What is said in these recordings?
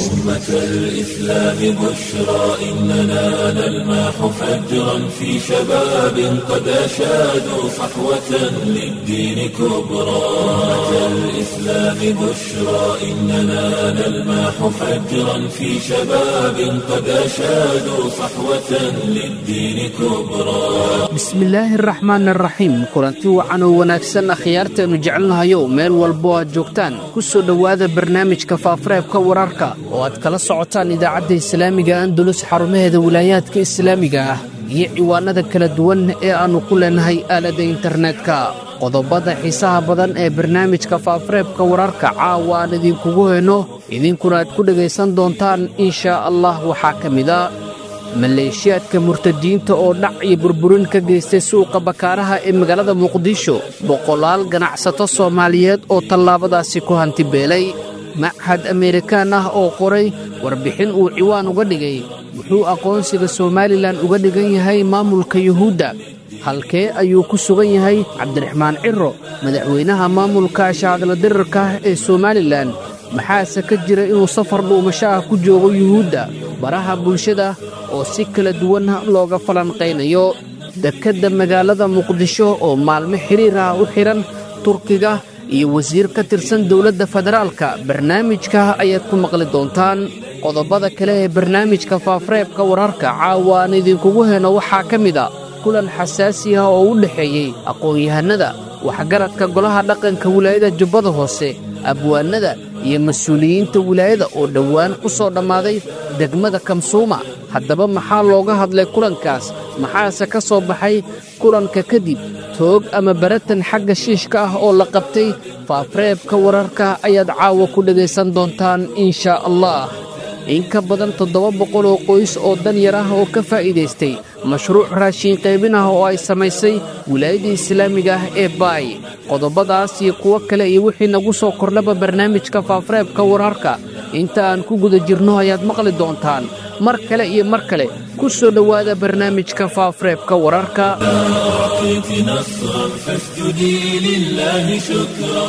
أمة الإسلام بشرى إننا نلمح فجرا في شباب قد أشادوا صحوة للدين كبرى أمة الإسلام بشرى إننا نلمح فجرا في شباب قد أشادوا صحوة للدين كبرى bismillaahi araxmaan araxiim kulanti wacan oo wanaagsan akhyaartaenu jecelnahayow meel walbo aad joogtaan ku soo dhowaada barnaamijka faafareebka wararka oo aad kala socotaan idaacadda islaamiga andulus xarumaheeda wilaayaadka islaamiga ah iyo ciwaanada kala duwan ee aannu ku leenahay aaladda internetka qodobada xiisaha badan ee barnaamijka faafareebka wararka caawa aan idinkugu heyno idinkuna aad ku dhegaysan doontaan inshaa allah waxaa ka mida maleeshiyaadka murtadiinta oo dhac iyo burburin ka geystay suuqa bakaaraha ee magaalada muqdisho boqolaal ganacsato soomaaliyeed oo tallaabadaasi ku hantibeelay machad ameerikaan ah oo qoray warbixin uu ciwaan uga dhigay wuxuu aqoonsiga somalilan uga dhigan yahay maamulka yuhuudda halkee ayuu ku sugan yahay cabdiraxmaan ciro madaxweynaha maamulka shaadla dirarka ee somalilan maxaase ka jira inuu safar dhuumasho ah ku joogo yuhuudda baraha bulshada oo si kala duwan looga falanqaynayo dekedda magaalada muqdisho oo maalmo xidhiir ah u xidhan turkiga iyo wasiir ka tirsan dowladda federaalka barnaamijka ayaad ku maqli doontaan qodobada kale ee barnaamijka faafareebka wararka caawa aan idinkugu heno waxaa ka mid a kulan xasaasi ah oo u dhexeeyey aqoon-yahanada waxgaradka golaha dhaqanka wilaayada jubbada hoose abwaanada iyo mas-uuliyiinta wilaayada oo dhowaan ku soo dhammaaday degmada kamsuuma haddaba maxaa looga hadlay kulankaas maxaase ka soo baxay kulanka kadib toog ama baratan xagga shiishka ah oo la qabtay faafareebka wararka ayaad caawa ku dhegaysan doontaan inshaa allah in ka badan toddoba boqol oo qoys oo danyar ah oo ka faa'iidaystay mashruuc raashiin qaybin ah oo ay samaysay wilaayadda islaamiga ah ee baay qodobadaas iyo kuwo kale iyo wixii nagu soo kordhaba barnaamijka faafareebka wararka inta aan ku guda jirno ayaad maqli doontaan mar kale iyo mar kale ku soo dhowaada barnaamijka faafareebka wararka أعطيت نصرا فاسجدي لله شكرا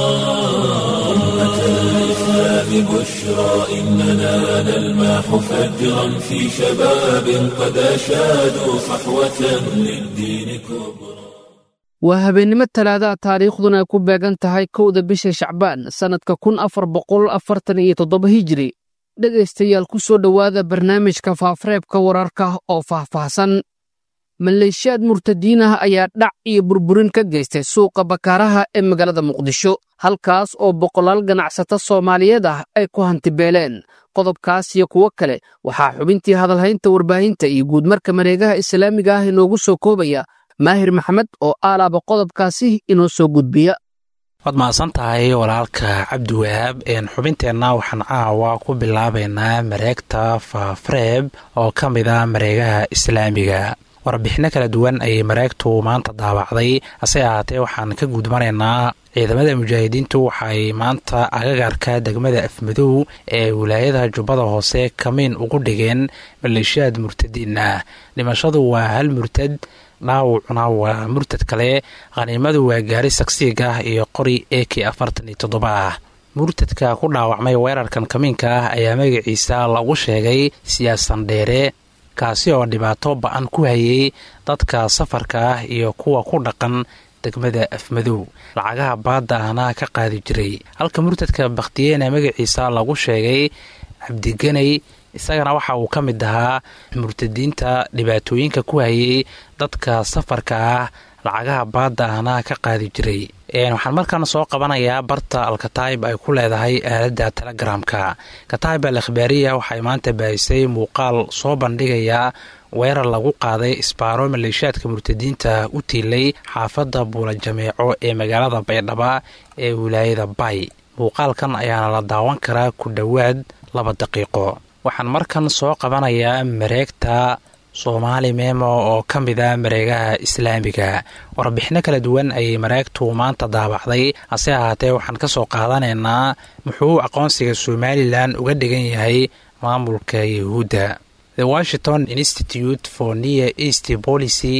أمة الإسلام بشرى إننا نلمح فجرا في شباب قد أشادوا صحوة للدين كبرى waa habeennimo talaadaha taariikhduna ay ku beegan tahay kowda bisha shacbaan sannadka kun afar boqol afartan iyo toddoba hijiri dhegaystayaal ku soo dhowaada barnaamijka faafareebka wararka oo faahfaahsan maleeshiyaad murtadiin ah ayaa dhac iyo burburin ka geystay suuqa bakaaraha ee magaalada muqdisho halkaas oo boqolaal ganacsato soomaaliyeed ah ay ku hantibeeleen qodobkaas iyo kuwo kale waxaa xubintii hadalhaynta warbaahinta iyo guudmarka mareegaha islaamiga ah inoogu soo koobaya maahir maxamed oo aalaaba qodobkaasi inoo soo gudbiya waad mahadsan tahay walaalka cabdiwahaab xubinteenna waxaan caawa ku bilaabaynaa mareegta faafareeb oo ka mid a mareegaha islaamiga warbixinno kala duwan ayay mareegtu maanta daawacday hase ahaatee waxaan ka gudbanaynaa ciidamada mujaahidiintu waxaay maanta agagarka degmada afmadow ee wilaayada jubbada hoose kamiin ugu dhigeen maleeshiyaad murtadiin ah dhimashadu waa hal murtad dhaawacuna waa murtad kale khaniimadu waa gaari sagsiig ah iyo qori e k afartan iyo toddoba ah murtadka ku dhaawacmay weerarkan kamiinka ah ayaa magaciisa lagu sheegay siyaasan dheere kaasi oo dhibaato ba-an ku hayay dadka safarka ah iyo kuwa ku dhaqan degmada afmadow lacagaha baadda ahna ka qaadi jiray halka murtadka bakhtiyeena magaciisa lagu sheegay cabdiganay isagana waxa uu ka mid ahaa murtadiinta dhibaatooyinka ku hayay dadka safarka ah lacagaha baadda ahna ka qaadi jiray waxaan markaan soo qabanayaa barta alkataib ay ku leedahay aaladda telegramka kataib al akhbaariya waxay maanta baahisay muuqaal soo bandhigaya weerar lagu qaaday isbaaro maleeshiyaadka murtadiinta u tiilay xaafadda buula jameeco ee magaalada baydhaba ee wilaayada bay muuqaalkan ayaana la daawan karaa ku dhowaad laba daqiiqo waxaan markan soo qabanayaa mareegta soomaali memo oo ka mid a mareegaha islaamiga warbixino kala duwan ayay mareegtu maanta daabacday hase ahaatee waxaan ka soo qaadanaynaa muxuu aqoonsiga somalilan uga dhigan yahay maamulka yahuudda the washington institute for near east policy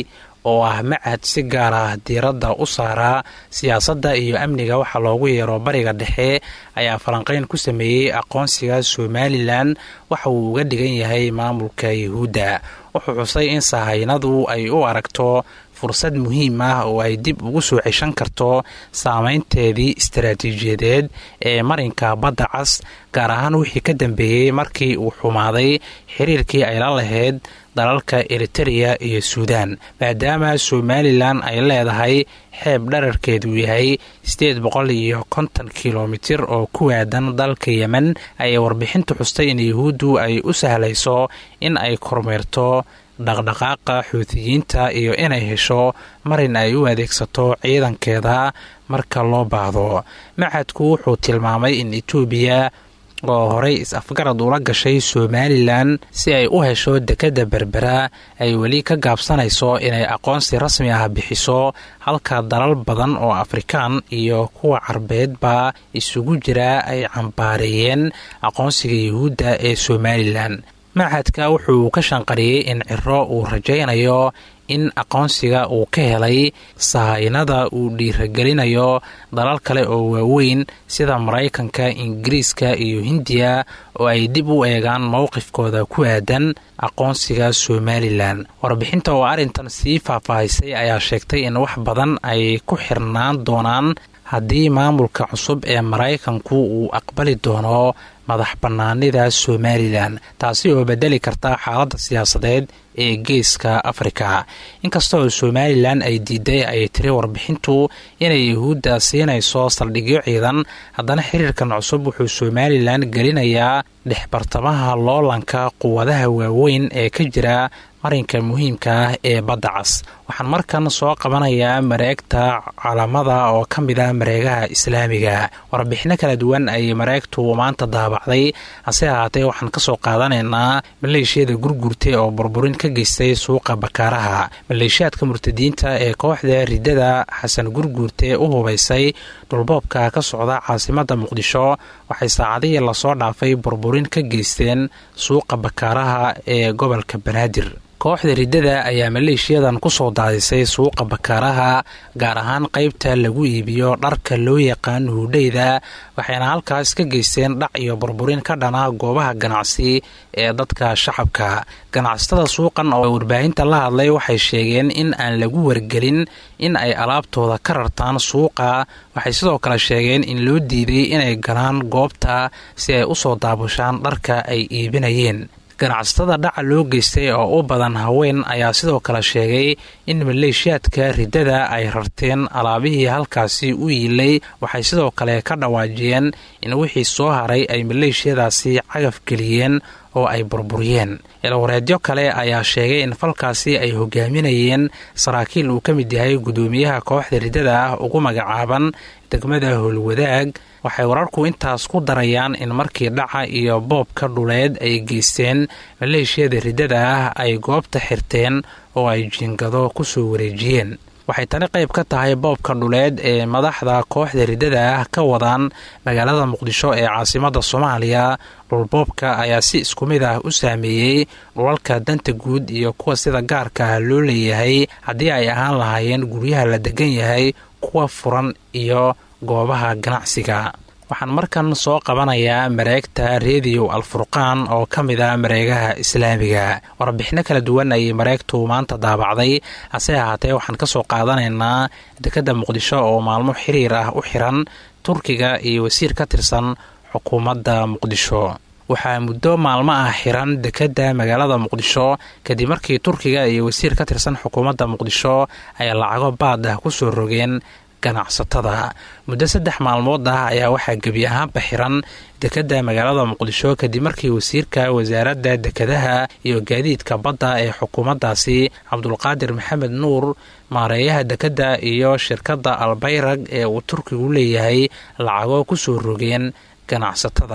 oo ah macad si gaar ah diiradda u saaraa siyaasadda iyo amniga waxaa loogu yeero bariga dhexe ayaa falanqeyn ku sameeyey aqoonsiga somalilan waxa uu uga dhigan yahay maamulka yuhuudda wuxuu xusay in sahaynadu ay u aragto fursad muhiim ah oo ay dib ugu soo ceshan karto saameynteedii istaraatiijiyadeed ee marinka badda cas gaar ahaan wixii ka dambeeyey markii uu xumaaday xiriirkii ay la lahayd dalalka eritereya iyo suudaan maadaama somalilan ay leedahay xeeb dherarkeedu yahay siddeed boqol iyo konton kilomitir oo ku waadan dalka yemen ayay warbixintu xustay in yuhuuddu ay u sahlayso in ay kormeerto dhaqdhaqaaqa xuutiyiinta iyo inay hesho marin ay u adeegsato ciidankeeda marka loo baahdo macadku wuxuu tilmaamay in etoobiya oo horey is-afgarad ula gashay somalilan si ay u hesho dekedda berbera ay weli ka gaabsanayso inay aqoonsi rasmi ah bixiso halka dalal badan oo afrikaan iyo kuwa carbeedba isugu jira ay cambaareeyeen aqoonsiga yuhuudda ee somalilan machadka wuxuu ka shanqariyey in ciro uu rajaynayo in aqoonsiga uu ka helay sahaynada uu dhiiragelinayo dalal kale oo waaweyn sida maraykanka ingiriiska iyo hindiya oo ay dib u eegaan mowqifkooda ku aadan aqoonsiga somalilan warbixinta oo arrintan sii faahfaahisay ayaa sheegtay in wax badan ay ku xirnaan doonaan haddii maamulka cusub ee maraykanku uu aqbali doono madax bannaanida somalilan taasi oo bedeli karta xaaladda siyaasadeed ee geeska afrika inkasta oo somalilan ay diiday ay tiri warbixintu inay yuhuudda siinayso saldhigyo ciidan haddana xiriirkan cusub wuxuu somalilan gelinayaa dhexbartamaha loolanka quwadaha waaweyn ee ka jira marinka muhiimka ah ee badda cas waxaan markan soo qabanayaa mareegta calamada oo ka mid ah mareegaha islaamiga warbixino kala duwan ayay mareegtu maanta daabacday hase ahaatee waxaan kasoo qaadanaynaa maleeshiyada gurgurta oo burburin ka geystay suuqa bakaaraha maleeshiyaadka murtadiinta ee kooxda ridada xasan gurguurte u hubaysay dhulboobka ka socda caasimada muqdisho waxay saacadihii lasoo dhaafay burburin ka geysteen suuqa bakaaraha ee gobolka banaadir kooxda riddada ayaa maleeshiyadan ku soo daadisay suuqa bakaaraha gaar ahaan qaybta lagu iibiyo dharka loo yaqaan huudheyda waxayna halkaas ka geysteen dhac iyo burburin ka dhana goobaha ganacsi ee dadka shacabka ganacsatada suuqan oo warbaahinta la hadlay waxay sheegeen in aan lagu wargelin in ay alaabtooda ka rartaan suuqa waxay sidoo kale sheegeen in loo diiday inay galaan goobta si ay u soo daabushaan dharka ay iibinayeen ganacsatada dhaca loo geystay oo u badan haween ayaa sidoo kale sheegay in maleeshiyaadka riddada ay rarteen alaabihii halkaasi u yiilay waxay sidoo kale ka dhawaajiyeen in wixii soo haray ay maleeshiyadaasi cagaf geliyeen oo ay burburiyeen ilwareedyo kale ayaa sheegay in falkaasi ay hogaaminayeen saraakiil uu ka mid yahay guddoomiyaha kooxda riddada ah ugu magacaaban degmada howlwadaag waxay wararku intaas ku darayaan in markii dhaca iyo boobka dhuleed ay geysteen maleeshiyada riddada ah ay goobta xirteen oo ay jiingado ku soo wareejiyeen waxay tani qayb ka tahay boobka dhuleed ee madaxda kooxda riddada ah ka wadaan magaalada muqdisho ee caasimada soomaaliya dhulboobka ayaa si isku mid ah u saameeyey dhulalka danta guud iyo kuwa sida gaarka ah loo leeyahay haddii ay ahaan lahaayeen guryaha la degan yahay kuwa furan iyo goobaha ganacsiga waxaan markan soo qabanayaa mareegta rediyo alfurqaan oo ka mid ah mareegaha islaamiga warbixino kala duwan ayay mareegtu maanta daabacday hase ahaatee waxaan ka soo qaadanaynaa dekedda muqdisho oo maalmo xiriir ah u xiran turkiga iyo wasiir ka tirsan xukuumadda muqdisho waxaa muddo maalmo ah xiran dekedda magaalada muqdisho kadib markii turkiga iyo wasiir ka tirsan xukuumadda muqdisho ay lacago baad ah ku soo rogeen ganacsatada muddo saddex maalmood ah ayaa waxaa gebi ahaanba xiran dekedda magaalada muqdisho kadib markii wasiirka wasaaradda dekedaha iyo gaadiidka badda ee xukuumaddaasi cabdulqaadir maxamed nuur maareeyaha dekedda iyo shirkadda albayrag ee uu turkigu leeyahay lacago ku soo rogeen ganacsatada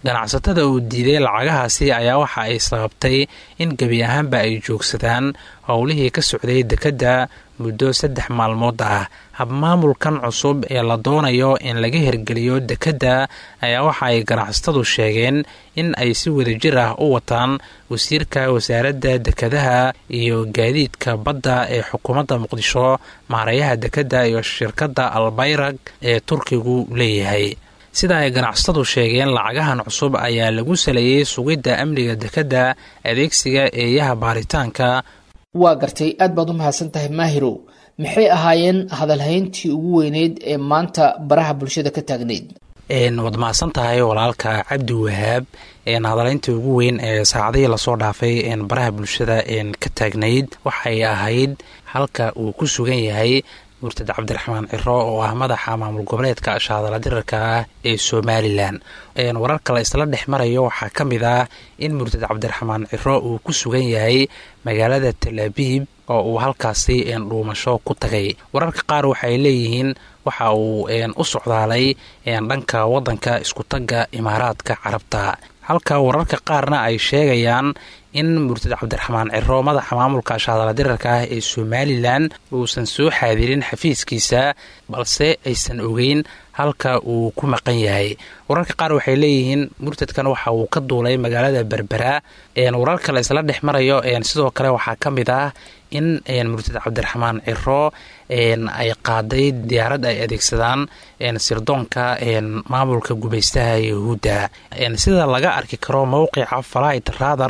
ganacsatada uu diiday lacagahaasi ayaa waxa ay sababtay in gebi ahaanba ay joogsadaan howlihii ka socday dekedda muddo saddex maalmood ah habmaamulkan cusub ee la doonayo in laga hirgeliyo dekedda ayaa waxa ay ganacsatadu sheegeen in ay si wadajir ah u wataan wasiirka wasaaradda dekedaha iyo gaadiidka badda ee xukuumadda muqdisho maareeyaha dekedda iyo shirkadda albayrag ee turkigu leeyahay sida ay ganacsatadu sheegeen lacagahan cusub ayaa lagu saleeyey sugidda amniga dekedda adeegsiga eeyaha baaritaanka waa gartay aad baad u mahadsan tahay maahirow maxay ahaayeen hadalhayntii ugu weyneyd ee maanta baraha bulshada ka taagnayd waad mahadsan tahay walaalka cabdi wahaab hadalayntii ugu weyn ee saacadihii lasoo dhaafay baraha bulshada ka taagnayd waxay ahayd halka uu ku sugan yahay murtad cabdiraxmaan ciro oo ah madaxa maamul goboleedka shaadala dirarka ah ee somalilan wararka la isla dhex marayo waxaa ka mid ah in murtad cabdiraxmaan ciro uu ku sugan yahay magaalada tel abiib oo uu halkaasi dhuumasho ku tagay wararka qaar waxay leeyihiin waxa uu u socdaalay dhanka wadanka iskutagga imaaraadka carabta halka wararka qaarna ay sheegayaan in murtad cabdiraxmaan ciro madaxa maamulka shaadala dirarka ah ee somalilan uusan soo xaadirin xafiiskiisa balse aysan ogeyn halka uu ku maqan yahay wararka qaar waxay leeyihiin murtadkan waxa uu ka duulay magaalada berbera wararka la isla dhex marayo sidoo kale waxaa ka mid ah in murtad cabdiraxmaan ciro ay qaaday diyaarad ay adeegsadaan sirdoonka maamulka gumaystaha yahuudda sida laga arki karo mowqica flight rather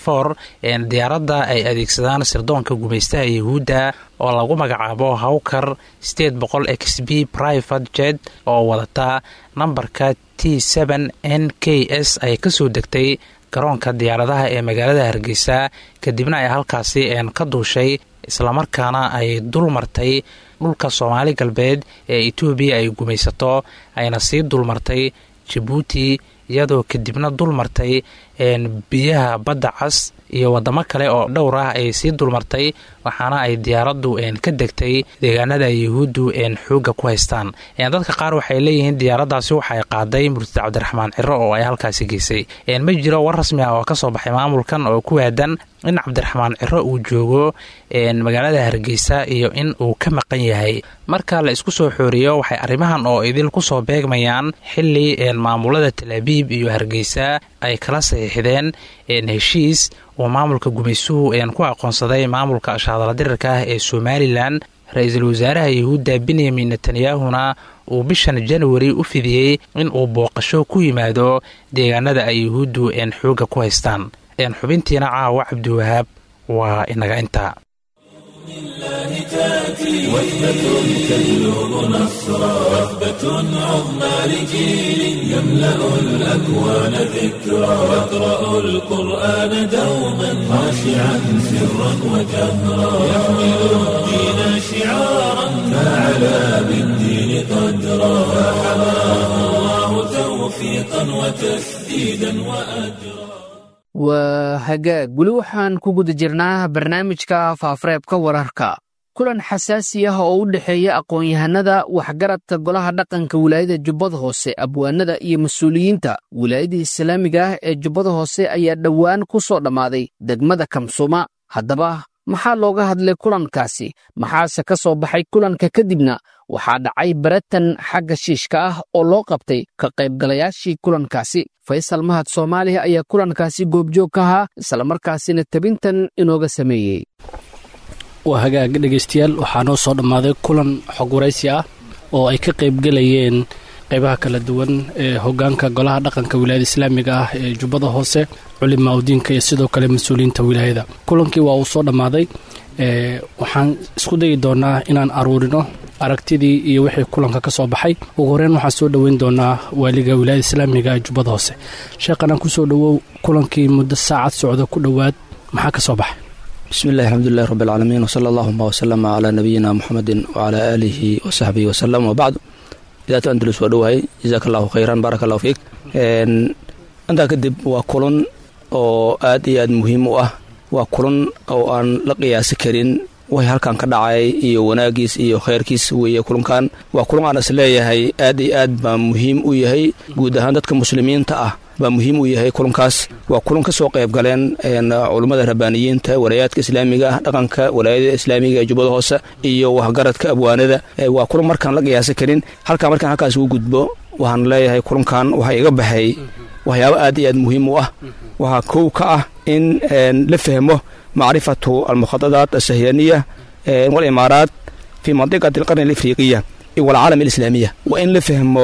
diyaaradda ay adeegsadaan sirdoonka gumaystaha yahuudda oo lagu magacaabo hawkar sideed boqol x b private jet oo wadata nambarka t n n k s ay kasoo degtay garoonka diyaaradaha ee magaalada hargeysa kadibna ay halkaasi ka duushay islamarkaana ay dul martay dhulka soomaali galbeed ee etoobiya ay gumaysato ayna sii dulmartay jabuuti iyadoo kadibna dul martay biyaha badda cas iyo wadamo kale oo dhowr ah ay sii dulmartay waxaana ay diyaaraddu ka degtay deegaanada yahuuddu xooga ku haystaan dadka qaar waxay leeyihiin diyaaraddaasi waxay qaaday murtad cabdiraxmaan ciro oo ay halkaasi geysay ma jiro war rasmi ah oo kasoo baxay maamulkan oo ku waadan in cabdiraxmaan ciro uu joogo magaalada hargeysa iyo in uu ka maqan yahay marka la isku soo xooriyo waxay arrimahan oo idil kusoo beegmayaan xili maamulada talaabiib iyo hargeysa ay kala saxiixdeen heshiis oo maamulka gumaysuhu ku aqoonsaday maamulka shaadala dirarka ah ee somalilan ra-iisul wasaaraha yahuudda benyamin netanyahuna uu bishan januari u fidiyey in uu booqasho ku yimaado deegaanada ay yahuuddu xooga ku haystaan xubintiina caawa cabdiwahaab waa inaga intaa وثبة تجلب نصرا وثبة عظمى لجيل يملأ الأكوان ذكرا يقرأ القرآن دوما خاشعا سرا وجهرا يحمل الدين شعارا فعلى بالدين قدرا فحماه الله توفيقا وتسديدا وأجرا waa hagaag weli waxaan ku guda jirnaa barnaamijka faafareebka wararka kulan xasaasi ah oo u dhexeeya aqoon-yahanada waxgaradka golaha dhaqanka wilaayada jubbada hoose abwaanada iyo mas-uuliyiinta wilaayada islaamiga ah ee jubbada hoose ayaa dhowaan ku soo dhammaaday degmada kamsuma haddaba maxaa looga hadlay kulankaasi maxaase ka soo baxay kulanka kadibna waxaa dhacay baratan xagga shiishka ah oo loo qabtay ka qaybgalayaashii kulankaasi faysal mahad soomaaliya ayaa kulankaasi goobjoog ka ahaa islamarkaasina tabintan inooga sameeyey waa hagaag dhegaystayaal waxaa noo soo dhammaaday kulan xog waraysi ah oo ay ka qaybgelayeen qaybaha kala duwan ee hogaanka golaha dhaqanka wilaayada islaamiga ah ee jubbada hoose culimaa udiinka iyo sidoo kale mas-uuliyiinta wilaayada kulankii waa uu soo dhammaaday waxaan isku dayi doonaa inaan aruurino aragtidii iyo wixii kulanka ka soo baxay ugu horeyn waxaan soo dhoweyn doonaa waaliga wilaayada islaamiga ee jubbada hoose sheekhanaan kusoo dhowow kulankii muddo saacad socda ku dhowaad maxaa ka soo baxay bismi illahi alxamdulilahi rabbi alcaalamiin wsala allahuma wasalama calaa nabiyina muxamedin wacalaa aalihi wasaxbihi wasalam wabacdu idaatu andalus waa dhowahay jazaaka allahu khayran baaraka allahu fiik intaa kadib waa kulan oo aad iyo aad muhiim u ah waa kulan oo aan la qiyaasi karin way halkan ka dhacay iyo wanaagiis iyo khayrkiis weeye kulankan waa kulan aan is leeyahay aad iyo aad baa muhiim u yahay guud ahaan dadka muslimiinta ah baa muhiim u yahay kulankaas waa kulan ka soo qayb galeen culummada rabbaaniyiinta walaayaadka islaamiga ah dhaqanka walaayada islaamiga ee jubbada hoose iyo waxgaradka abwaanada waa kulan markaan la qiyaasa karin halkaa markaan halkaas ugu gudbo waxaan leeyahay kulankan waxaa iga baxay waxyaabo aad iyo aad muhiim u ah waxaa kow ka ah in la fahmo macrifatu almukhadadaat asahyaniya walimaaraat fi mandiqati alqarni alafriqiya walcaalam alislaamiya waa in la fahmo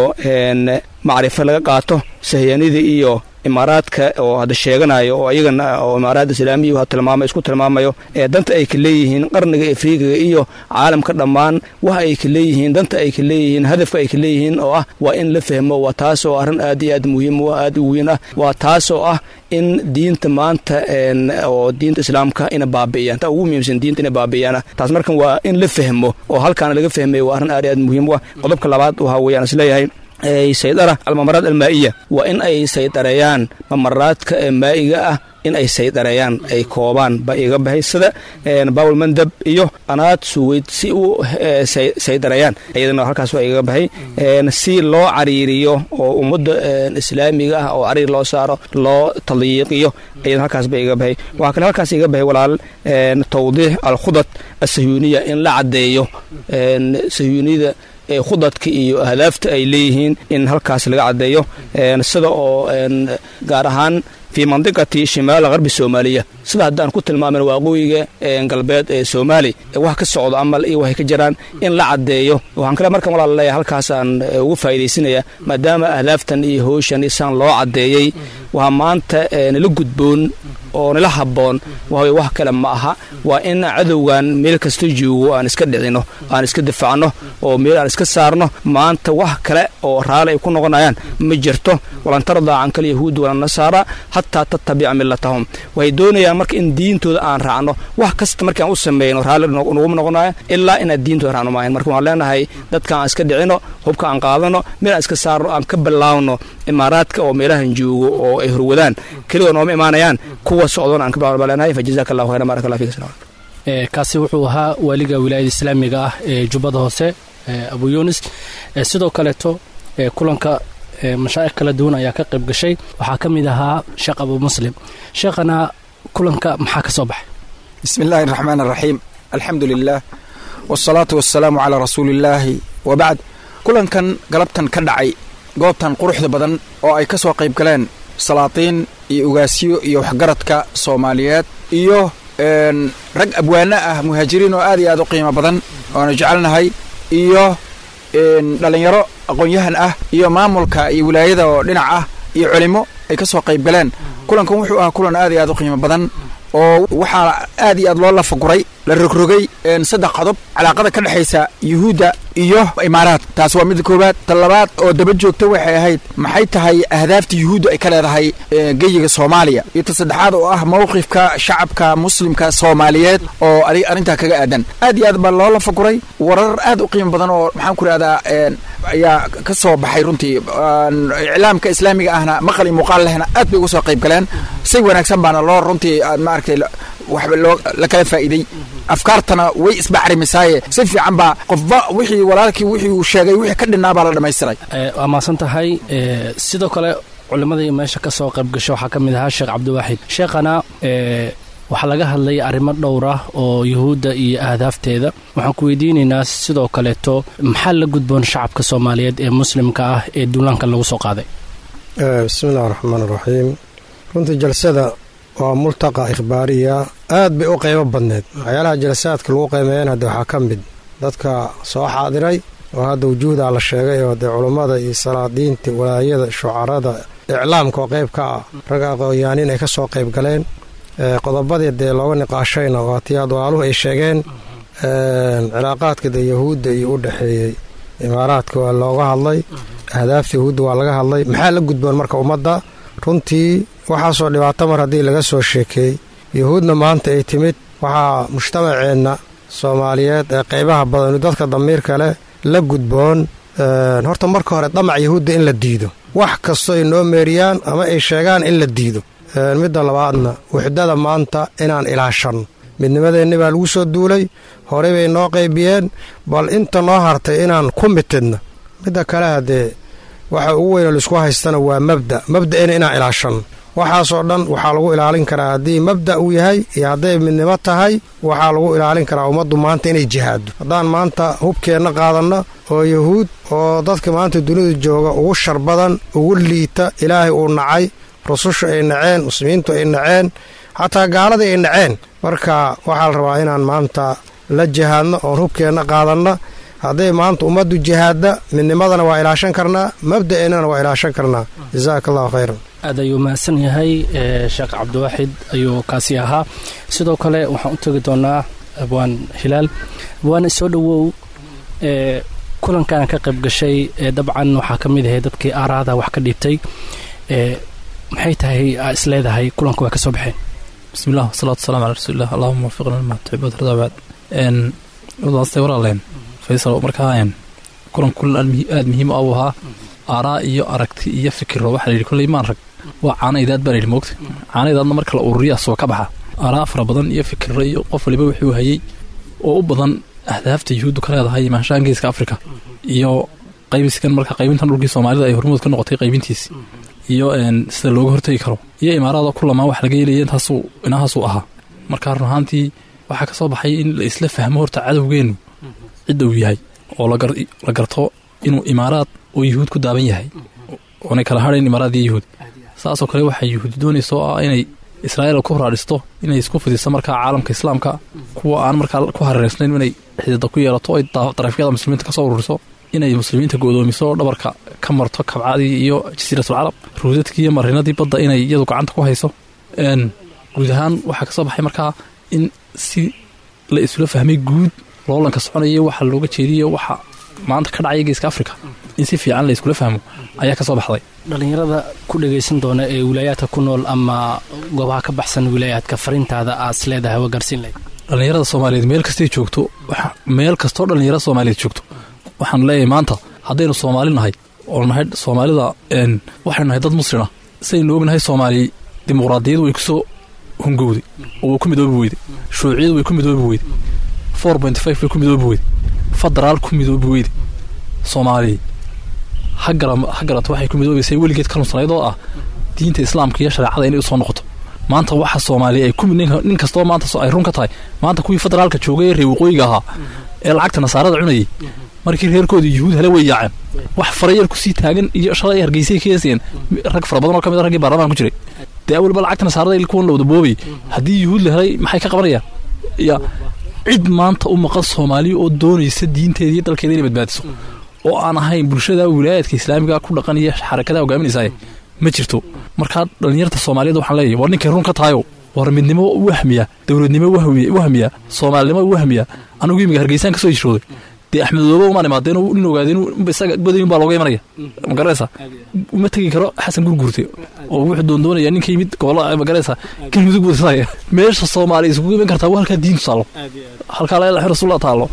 macrifo laga qaato sahyanida iyo imaaraadka oo hadda sheeganayo oo iyagana oo imaaraadda islaamiya tilmaamay isku tilmaamayo ee danta ay ka leeyihiin qarniga afriigiga iyo caalamka dhammaan waxa ay ka leeyihiin danta ay ka leeyihiin hadafka ay ka leeyihiin oo ah waa in la fahmo waa taas oo arrin aad iyo aad muhiim u aad u weyn ah waa taas oo ah in diinta maanta oo diinta islaamka ina baabi'iyaan taa ugu muhiimsan diinta ina baabi'iyaan taas markan waa in la fahmo oo halkaana laga fahmayo waa arrin aad iyo aad muhiim u ah qodobka labaad waxaa weeyaan isleeyahay saydara almamaraad almaa'iya waa in ay saydareeyaan mamaraadka maa'iga ah in ay saydareeyaan ay koobaan baa iga baxay sida bawel mandab iyo anaad suweyd si u saydareeyaan iyadana halkaas waa iga baxay si loo cariiriyo oo ummadda islaamiga ah oo cariir loo saaro loo tadyiiqiyo iyadana halkaas ba iga baxay waxaa kale halkaas iga baxay walaal tawdiix alkhudad asahyuuniya in la caddeeyo sahyuuniyada khudadka iyo ahdaafta ay leeyihiin in halkaas laga caddeeyo sida oo gaar ahaan fii mandiqati shimaal qarbi soomaaliya sida haddaan ku tilmaamin waaqooyiga galbeed ee soomaali wax ka socdo amal iyo waxay ka jiraan in la caddeeyo waxaan kale markan walaal leeyahay halkaasaan ugu faa'iidaysinaya maadaama ahdaaftan iyo howshan isaan loo caddeeyey waa maanta nala gudboon oo nala habboon waawey wax kale ma aha waa in cadowgan meel kasta joogo aan iska dhicino aan iska difaacno oo meel aan iska saarno maanta wax kale oo raali ay ku noqonayaan ma jirto walan tardaa cankal yahuud walan nasaara hataa tattabica millatahum waxay doonayaan marka in diintooda aan raacno wax kasta markaan u sameeyno raalli naguma noqonaya ilaa inaan diintooda raacno maahan marka waxaan leenahay dadka aan iska dhicino hubka aan qaadano meel aan iska saarno aan ka bilaawno imaaraadka oo meelahan joogo oo ay horwadaan keligoo nooma imaanayaan kuwa socdoon aan ka bilaawno baa leenahay fa jazaaka allahu khayran barak allah fiik kaasi wuxuu ahaa waaliga wilaayada islaamiga ah ee jubbada hoose abu yunis sidoo kaleeto kulanka mashaa'ikh kala duwan ayaa ka qayb gashay waxaa ka mid ahaa sheekh abu muslim sheekhana kulanka maxaa ka soo baxay bismi illaahi araxmaan araxiim alxamdu lilah wsalaatu wasalaamu calaa rasuuliillaahi wabacd kulankan galabtan ka dhacay goobtan quruxda badan oo ay ka soo qayb galeen salaatiin iyo ugaasyo iyo waxgaradka soomaaliyeed iyo rag abwaano ah muhaajiriin oo aad iyo aad u qiimo badan oonu jecelnahay iyo dhallinyaro aqoon-yahan ah iyo maamulka iyo wilaayada oo dhinac ah iyo culimo ay ka soo qayb galeen kulankan wuxuu ahaa kulan aad iyo aad u qiimo badan oo waxaa aad iyo aad loo lafaguray la rogrogay saddex qodob calaaqada ka dhexaysa yuhuudda iyo imaaraad taas waa midda koowaad ta labaad oo daba joogta waxay ahayd maxay tahay ahdaafta yuhuudda ay ka leedahay geyiga soomaaliya iyo ta saddexaad oo ah mowqifka shacabka muslimka soomaaliyeed oo adig arrintaa kaga aadan aad iyo aad baa loo lafaguray warar aad u qiimo badan oo maxaan ku ihahdaa ayaa ka soo baxay runtii iclaamka islaamiga ahna maqal iyo muuqaal lehna aad bay uga soo qayb galeen si wanaagsan baana loo runtii maaragtay waxba loo la kala faa'iiday afkaartana way isbacrimisaaye si fiican baa qofba wixii walaalkii wixii uu sheegay wixii ka dhinaa baa la dhammaystiray waa mahadsan tahay sidoo kale culimmadii meesha ka soo qayb gasho waxaa ka mid ahaa sheekh cabdiwaaxid sheekhana waxaa laga hadlay arrimo dhowr ah oo yuhuudda iyo ahdaafteeda waxaan ku weydiinaynaa sidoo kaleeto maxaa la gudboon shacabka soomaaliyeed ee muslimka ah ee duulaankan lagu soo qaaday bismillahi raxmaan raxiim runtii jalsada waa multaqa ikhbaariya aad bay u qaybo badneed waxyaalaha jalsaadka lagu qiimeeyan hadde waxaa ka mid dadka soo xaadiray oo hadda wujuuhdaa la sheegay oo dee culummada iyo salaadiinta walaayada shucarada iclaamka oo qayb ka ah rag aqoonyaaniin ay ka soo qayb galeen qodobadii dee looga niqaashayna waa tii adwaaluhu ay sheegeen cilaaqaadka dee yahuudda iyo u dhexeeyey imaaraadka waa looga hadlay ahdaafta yahuudda waa laga hadlay maxaa la gudboon marka ummadda runtii waxaasoo dhibaato mar haddii laga soo sheekeey yuhuudna maanta ay timid waxaa mujtamaceenna soomaaliyeed ee qaybaha badanu dadka damiirka leh la gudboon horta marka hore damac yahuudda in la diido wax kastoo ay noo meeriyaan ama ay sheegaan in la diido midda labaadna wuxdada maanta inaan ilaashanno midnimadeenni baa lagu soo duulay horey bay noo qaybiyeen bal inta noo hartay inaan ku mitidna midda kale haddee waxa ugu weyn oo laisku haystana waa mabda mabda'ina inaan ilaashanno waxaasoo dhan waxaa lagu ilaalin karaa haddii mabda' uu yahay iyo hadday midnimo tahay waxaa lagu ilaalin karaa ummaddu maanta inay jihaaddo haddaan maanta hubkeenna qaadanno oo yahuud oo dadka maanta dunida jooga ugu shar badan ugu liita ilaahay uu nacay rususha ay naceen muslimiintu ay naceen xataa gaaladii ay naceen marka waxaa la rabaa inaan maanta la jihaadno oon hubkeenna qaadanna hadday maanta ummaddu jihaadda midnimadana waa ilaashan karnaa mabda'eennana waa ilaashan karnaa jasaaka allahu khayran aad ayuu mahadsan yahay sheekh cabdiwaaxid ayuu kaasi ahaa sidoo kale waxaan u tegi doonaa abwaan hilaal abwaan soo dhowow kulankan ka qayb gashay dabcan waxaa ka mid ahay dadkii aaraada wax ka dhiibtay maxay tahay aa is leedahay kulanka waa ka soo baxeen bismillah wasalaatu wasalamu cala rasuulilah allahuma wafiqna lima tuxibuud radabaad wadaastay walaaleen faysal markaa kulan kulan aada muhiim u ahaa aaraa iyo aragti iyo fikiro waxaa la yidhi kolley maan rag waa caana idaad baa la yidhi moogta caana idaadna marka la ururiya asoo ka baxa aaraa fara badan iyo fikiro iyo qof waliba wuxuu hayey oo u badan ahdaafta yuhuuddu ka leedahay maanshahan geeska afrika iyo qaybiskan marka qaybintan dhulkii soomaalida ay hormuud ka noqotay qaybintiisi iyo sida looga hortegi karo iyo imaaraada ku lamaan wax laga yeelaya intaasuu inahaasuu ahaa marka run ahaantii waxaa ka soo baxay in la isla fahmo horta cadowgeennu cidda uu yahay oo la garto inuu imaaraad oo yuhuud ku daaban yahay oonay kala hadhayn imaaraad iyo yuhuud saasoo kale waxay yuhuudi doonaysa oo ah inay israa'iil ku horaadhisto inay isku fidiso markaa caalamka islaamka kuwa aan markaa ku hareersnayn inay xidida ku yeelato oy darafyada muslimiinta kasoo ururiso inay muslimiinta go'doomiso oo dhabarka ka marto kabcadii iyo jasiiratul carab ruudadkii iyo marinadii badda inay iyadu gacanta ku hayso guud ahaan waxaa ka soo baxay markaa in si la isula fahmay guud loolanka soconaya waxa looga jeediyo waxa maanta ka dhacaya geeska africa in si fiican la iskula fahmo ayaa ka soo baxday dhallinyarada ku dhagaysan doona ee wilaayaadka ku nool ama goobaha ka baxsan wilaayaadka fariintaada aad is leedahay waa gaarsiin lahayd dhallinyarada soomaaliyeed meel kastay joogto meel kastoo dhallinyarada soomaaliyeed joogto waxaan leeyahay maanta haddaynu soomaali nahay oo nahay soomaalida waxaynu nahay dad muslima sidaynu ognahay soomaali dimuqraadiyadu way kusoo hungowday oo way ku midoobi weyday shuuciyadu way ku midoobi weyday four point five way ku midoobi weyday federaal ku midoobi weyday soomaaliya ha garato waxay ku midoobaysay weligeed ka nunsanayd oo ah diinta islaamka iyo shareecada inay usoo noqoto maanta waxa soomaaliya ay nin kastoo maanta ay run ka tahay maanta kuwii federaalka joogay ee reer waqooyiga ahaa ee lacagta nasaarada cunayay markii reerkoodii yuhuud hele way yaaceen wax farayar kusii taagan iyo shalay hargeysay kaeseen rag fara badan oo ka mid a raggii baarlamaan ku jiray dee awalba lacagta nasaarada kuwan la wada boobay haddii yuhuud la helay maxay ka qabanayaan ya cid maanta u maqan soomaaliya oo doonaysa diinteeda iyo dalkeeda inay badbaadiso oo aan ahayn bulshada wilaayaadka islaamiga ku dhaqan iyo xarakadaha hogaaminaysaay ma jirto markaa dhallinyarta soomaaliyeed waxaan leeyahy war ninkay run ka tahayo war midnimo wahmiya dowladnimo wahmiya soomaalinimo wahmiya anigu imiga hargeysaan ka soo hishooday dee axmedooba umaan imaadeen nin ogaadeen isaga godayn baa looga imanaya ma garanaysa uma tegi karo xasan gurguurte oo wuxuu doondoonaya ninka yimid gobolla ma garanaysa galmudug budsaya meesha soomaaliya isugu iman kartaa waa halkaa diintu taallo halkaa la ilaha rasuullah taallo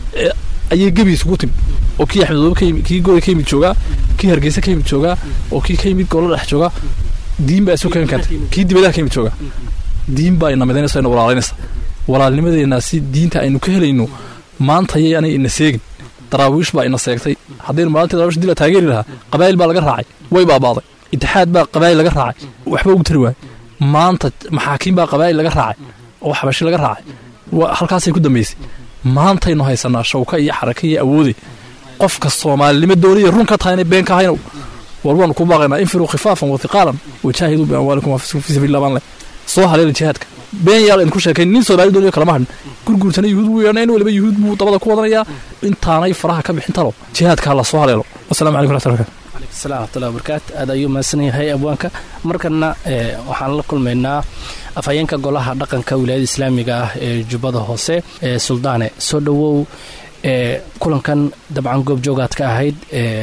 ayay gebi isugu timid oo kii axmedoobe ka yimid kii goda ka yimid joogaa kii hargeysa ka yimid joogaa oo kii ka yimid gobolla dhex joogaa diin baa isu keeni karta kii dibadaha ka yimid joogaa diin baa ina midaynaysa ina walaalaynaysa walaalnimadeenna si diinta aynu ka helayno maanta yayaanay ina seegin daraawiish baa ina seegtay haddaynu maalintii daraawish dila taageeri lahaa qabaa'il baa laga raacay way baabaaday itixaad baa qabaa'il laga raacay waxba ugu tari waayey maanta maxaakiim baa qabaa'il laga raacay oo xabashi laga raacay halkaasay ku dambaysay maantaynu haysanaa shawka iyo xaraka iyo awoode qofka soomaalinimo doonaya run ka tahay inay been ka haynow war waanu ku baaqaynaa infiruu khifaafan wa hiqaalan wajaahiduu biamwaalikum wa fii sabiilillah baan leh soo haleela jihaadka been yaal idinku sheekayn nin soomaali doonayo kalama hadhin gurguurtana yuhuud buu yeedhna in waliba yuhuud buu dabada ku wadanayaa intaanay faraha ka bixin talo jihaadkaa la soo haleelo wasalamu calaykum raxmatullahi barakatu salam wxmatullahi wabarakaatu aad ayuu mahadsan yahay abwaanka markana waxaan la kulmaynaa afhayeenka golaha dhaqanka wilaayada islaamiga ah ee jubbada hoose ee suldaane soo dhowow kulankan dabcan goobjoogaad ka ahayd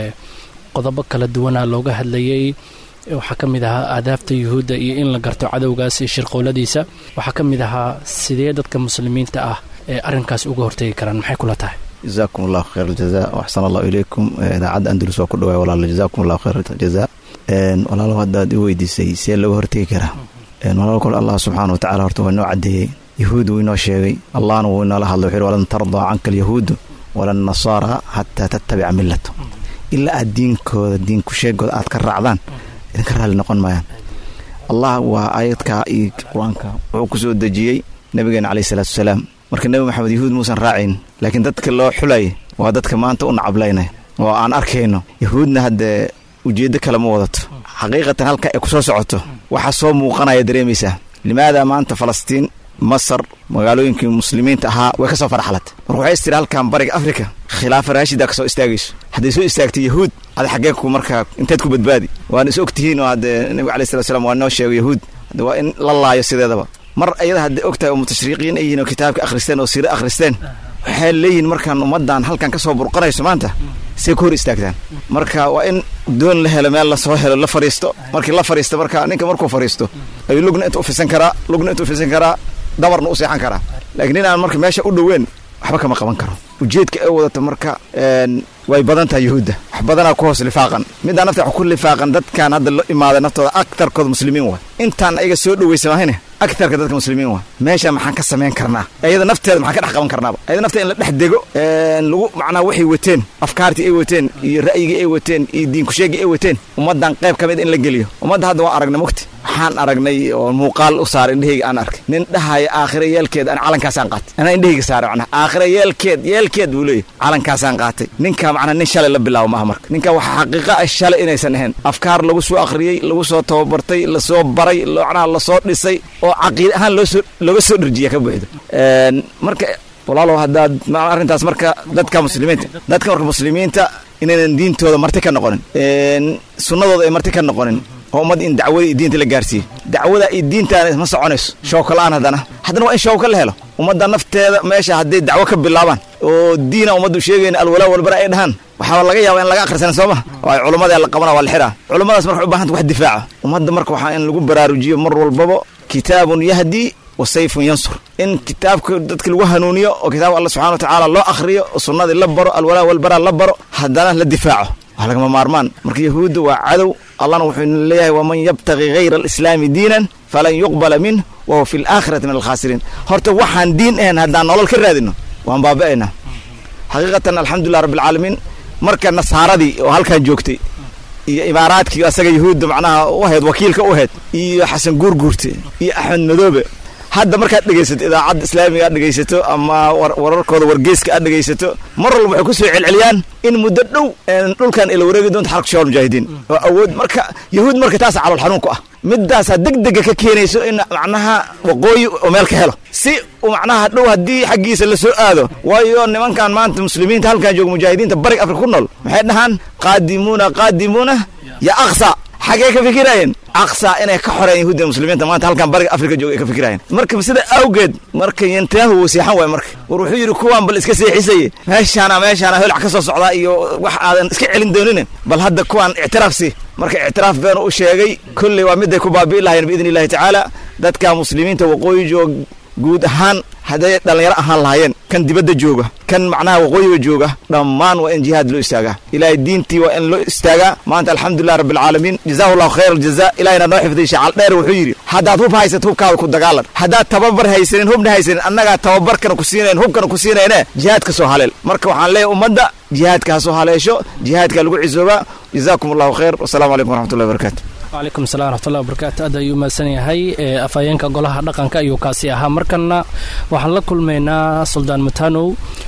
qodobo kala duwana looga hadlayay waxaa ka mid ahaa aadaafta yuhuudda iyo in la garto cadowgaas iyo shirqowladiisa waxaa ka mid ahaa sidee dadka muslimiinta ah ee arrinkaas uga hortegi karaan maxay kula tahay jazaakum allahu khayr aljaza waxsan allahu ilaykum idaacadda andalus waa ku dhawaay walaal jazaakum allahu khayr aljaza walaalo haddaad i weydiisay see looga hortegi karaa walaal kole allah subxaana watacala horta waa inoo caddeeyey yahuud wuu inoo sheegay allahna wuu inoola hadlay wuxuu walan tardaa canka alyahuudu wala nasaara xataa tattabica millato ilaa aad diinkooda diin kusheegooda aad ka raacdaan idinka raalli noqon maayaan allah waa aayadka iyo qur-aanka wuxuu ku soo dejiyey nabigeena caleyhi salaatu wasalaam marka nebi maxamed yahuud muusan raacayn laakiin dadka loo xulay waa dadka maanta u nacablaynay oo aan arkayno yahuudna haddee ujeeddo kale ma wadato xaqiiqatan halka ay ku soo socoto waxaa soo muuqanaya dareemaysaa limaada maanta falastiin masar magaalooyinkii muslimiinta ahaa way ka soo farxalatay marka waxay istiri halkan bariga afrika khilaafa raashida ka soo istaagayso hadday soo istaagtay yahuud ada xaggeenku markaa inteed ku badbaadi waana is og tihiin oo haddee nebiga alai slat slam waa noo sheego yahuud hadde waa in la laayo sideedaba mar ayada hadday og tahay oo mutashriiqiin ay yihiin oo kitaabka akhristeen oo siire akhristeen waxay leeyihiin markaan ummaddan halkan ka soo burqanayso maanta say ku hor istaagtaan marka waa in doon la helo meel lasoo helo la fariisto markii la fariisto marka ninka markuu fariisto ayuu lugna inta ufisan karaa lugna inta ufisan karaa dabarna u seexan karaa laakiin inaan marka meesha u dhoweyn waxba kama qaban karo ujeedka ay wadato marka way badan tahay yuhuudda wax badanaa ku hoos lifaaqan middaa nafta wax ku lifaaqan dadkan hadda la imaaday naftooda aktarkooda muslimiin waay intaan ayaga soo dhowaysa maahine aktarka dadka muslimiin waay meesha maxaan ka samayn karnaa ayada nafteeda maxaan ka dhex qaban karnaaba ayada nafteeda in la dhex dego lagu macnaa waxay wateen afkaartii ay wateen iyo ra'yigii ay wateen iyo diinkusheegii ay wateen ummaddan qayb ka mid in la geliyo ummadda hadda waa aragnay mugti waxaan aragnay oo muuqaal u saaray indhahayga aan arkay nin dhahaya aakhira yeelkeed aan calankaasaan qaatay anaa indhahayga saaray macnaha aakhira yeelkeed yeelkeed buu leeyahy calankaasaan qaatay ninka macnaa nin shalay la bilaabo maaha marka ninka waxa xaqiiqa ah shalay inaysan ahayn afkaar lagu soo akhriyey lagu soo tababartay lasoo baray macnaha lasoo dhisay oo caqiida ahaan loosoo looga soo dherjiya ka buuxdo marka walaalow haddaad arrintaas marka dadka muslimiinta dadka marka muslimiinta inaynan diintooda marti ka noqonin sunnadooda ay marti ka noqonin oo ummad in dacwada iyo diinta la gaarsiiye dacwada iyo diintaana ma soconayso shawka la-aan haddana haddana waa in shawka la helo ummadda nafteeda meesha hadday dacwo ka bilaabaan oo diina ummaddu sheegayna alwalaa walbara ay dhahaan waxaa laga yaaba in laga akhrisan soo ma oo ay culummada la qabana waa la xiraa culummadaas marka u baahanta wax difaaca ummadda marka waxaa in lagu baraarujiyo mar walbaba kitaabun yahdi wa sayfun yansur in kitaabka dadka lagu hanuuniyo oo kitaabka alla subxana wa tacaala loo akhriyo oo sunnadii la baro alwalaa walbara la baro haddana la difaaco waa lagama maarmaan marka yahuudda waa cadow allahna wuxuu leeyahay waman yabtaqi hayra alislaami diinan falan yuqbala minh wa huwa fi alaakhirati min alkhaasiriin horta waxaan diin ahayn haddaan nolol ka raadino waan baaba'aynaa xaqiiqatan alxamdulilah rabbilcaalamiin marka nasaaradii oo halkan joogtay iyo imaaraadkii asaga yahuudda macnaha u ahayd wakiilka u ahayd iyo xasan guurguurte iyo axmed madoobe hadda markaad dhegaysato idaacadda islaamiga aad dhegaysato ama wararkooda wargeyska aad dhegaysato mar walba waxay ku soo celceliyaan in muddo dhow dhulkan ila wareegi doonto xarka shabaab mujaahidiin oo awood marka yahuud marka taasa calool xanuun ku ah midaasaa degdega ka keenayso in macnaha waqooyi oo meel ka helo si macnaha dhow haddii xaggiisa la soo aado waayo nimankan maanta muslimiinta halkan jooga mujaahidiinta bariga afrika ku nool maxay dhahaan qaadimuuna qaadimuuna ya aqsa xagee ka fikiraayeen aqsa inay ka xoreen yahuudda muslimiinta maanta halkan bariga afrika jooga ay ka fikiraayeen marka sida awgeed marka yantahu wuu seexan waay marka war wuxuu yidhi kuwaan bal iska seexisaye meeshaana meeshaana holac ka soo socdaa iyo wax aadan iska celin doonine bal hadda kuwaan ictiraaf si marka ictiraaf beenu u sheegay kolley waa miday ku baabi'i lahayeen biidni illahi tacaala dadka muslimiinta waqooyi joog guud ahaan hadday dhallinyaro ahaan lahaayeen kan dibadda jooga kan macnaha waqooyiga jooga dhammaan waa in jihaad loo istaagaa ilaahay diintii waa in loo istaagaa maanta alxamdulilah rabbilcaalamiin jazahu llahu khayr aljaza ilahina noo xifday shacal dheer wuxuu yidhi haddaad hub haysat hubkaada ku dagaalan haddaad tababar haysanin hubna haysanin annagaa tababarkana ku siinayn hubkana ku siinayne jihaadka soo haleel marka waxaan leeyahay ummadda jihaadka ha soo haleesho jihaadka lagu cisoobaa jazaakum allahu khayr wasalaamu calaykum waraxmatullahi wabarakatu wcalaykum salam wraxmatullahi wabarakaatu aad ayuu mahadsan yahay afhayeenka golaha dhaqanka ayuu kaasi ahaa markana waxaan la kulmaynaa suldaan mutanow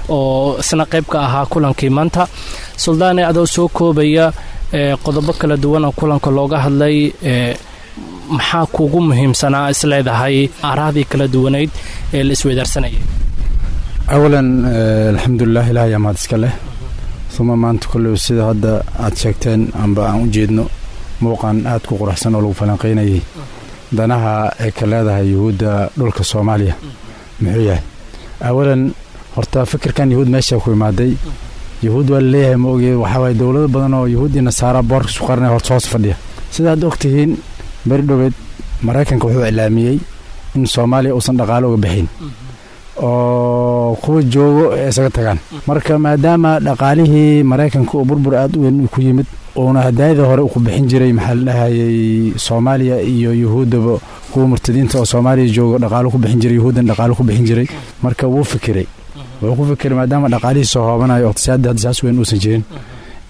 oo isna qayb ka ahaa kulankii maanta suldaane adoo soo koobaya qodobo kala duwan oo kulanka looga hadlay maxaa kuugu muhiimsanaa isleedahay aarahdii kala duwanayd ee la isweydaarsanayay awalan alxamdulilah ilaah ayaa mahad iska leh uma maanta kolley sida hadda aad sheegteen amba aan u jeedno muuqan aad ku quraxsan oo lagu falanqaynayay danaha ay ka leedahay yuhuudda dhulka soomaaliya muxuu yahay awalan horta fikirkan yuhuud meesha ku imaaday yuhuud waa laleeyahay ma oge waxaa waaye dowlado badan oo yuhuud iyo nasaara boorka isku qarnay horta hoos fadhiya sidaad og tihiin beri dhoweed maraykanka wuxuu iclaamiyey in soomaaliya uusan dhaqaalo uga bixin oo kuwa joogo ay isaga tagaan marka maadaama dhaqaalihii maraykanka oo burbur aad u weyn ku yimid uuna hadaayada hore ku bixin jiray maxaa la dhahayay soomaaliya iyo yuhuuddaba kuwa murtadiinta oo soomaaliya joogo dhaqaalo ku bixin jiray yuhuuddan dhaqaalo ku bixin jiray marka wuu fikiray wuxuu ku fikiray maadaama dhaqaalihii soo hoobanayo iqtisaadda hadda saas weyn uusan jirin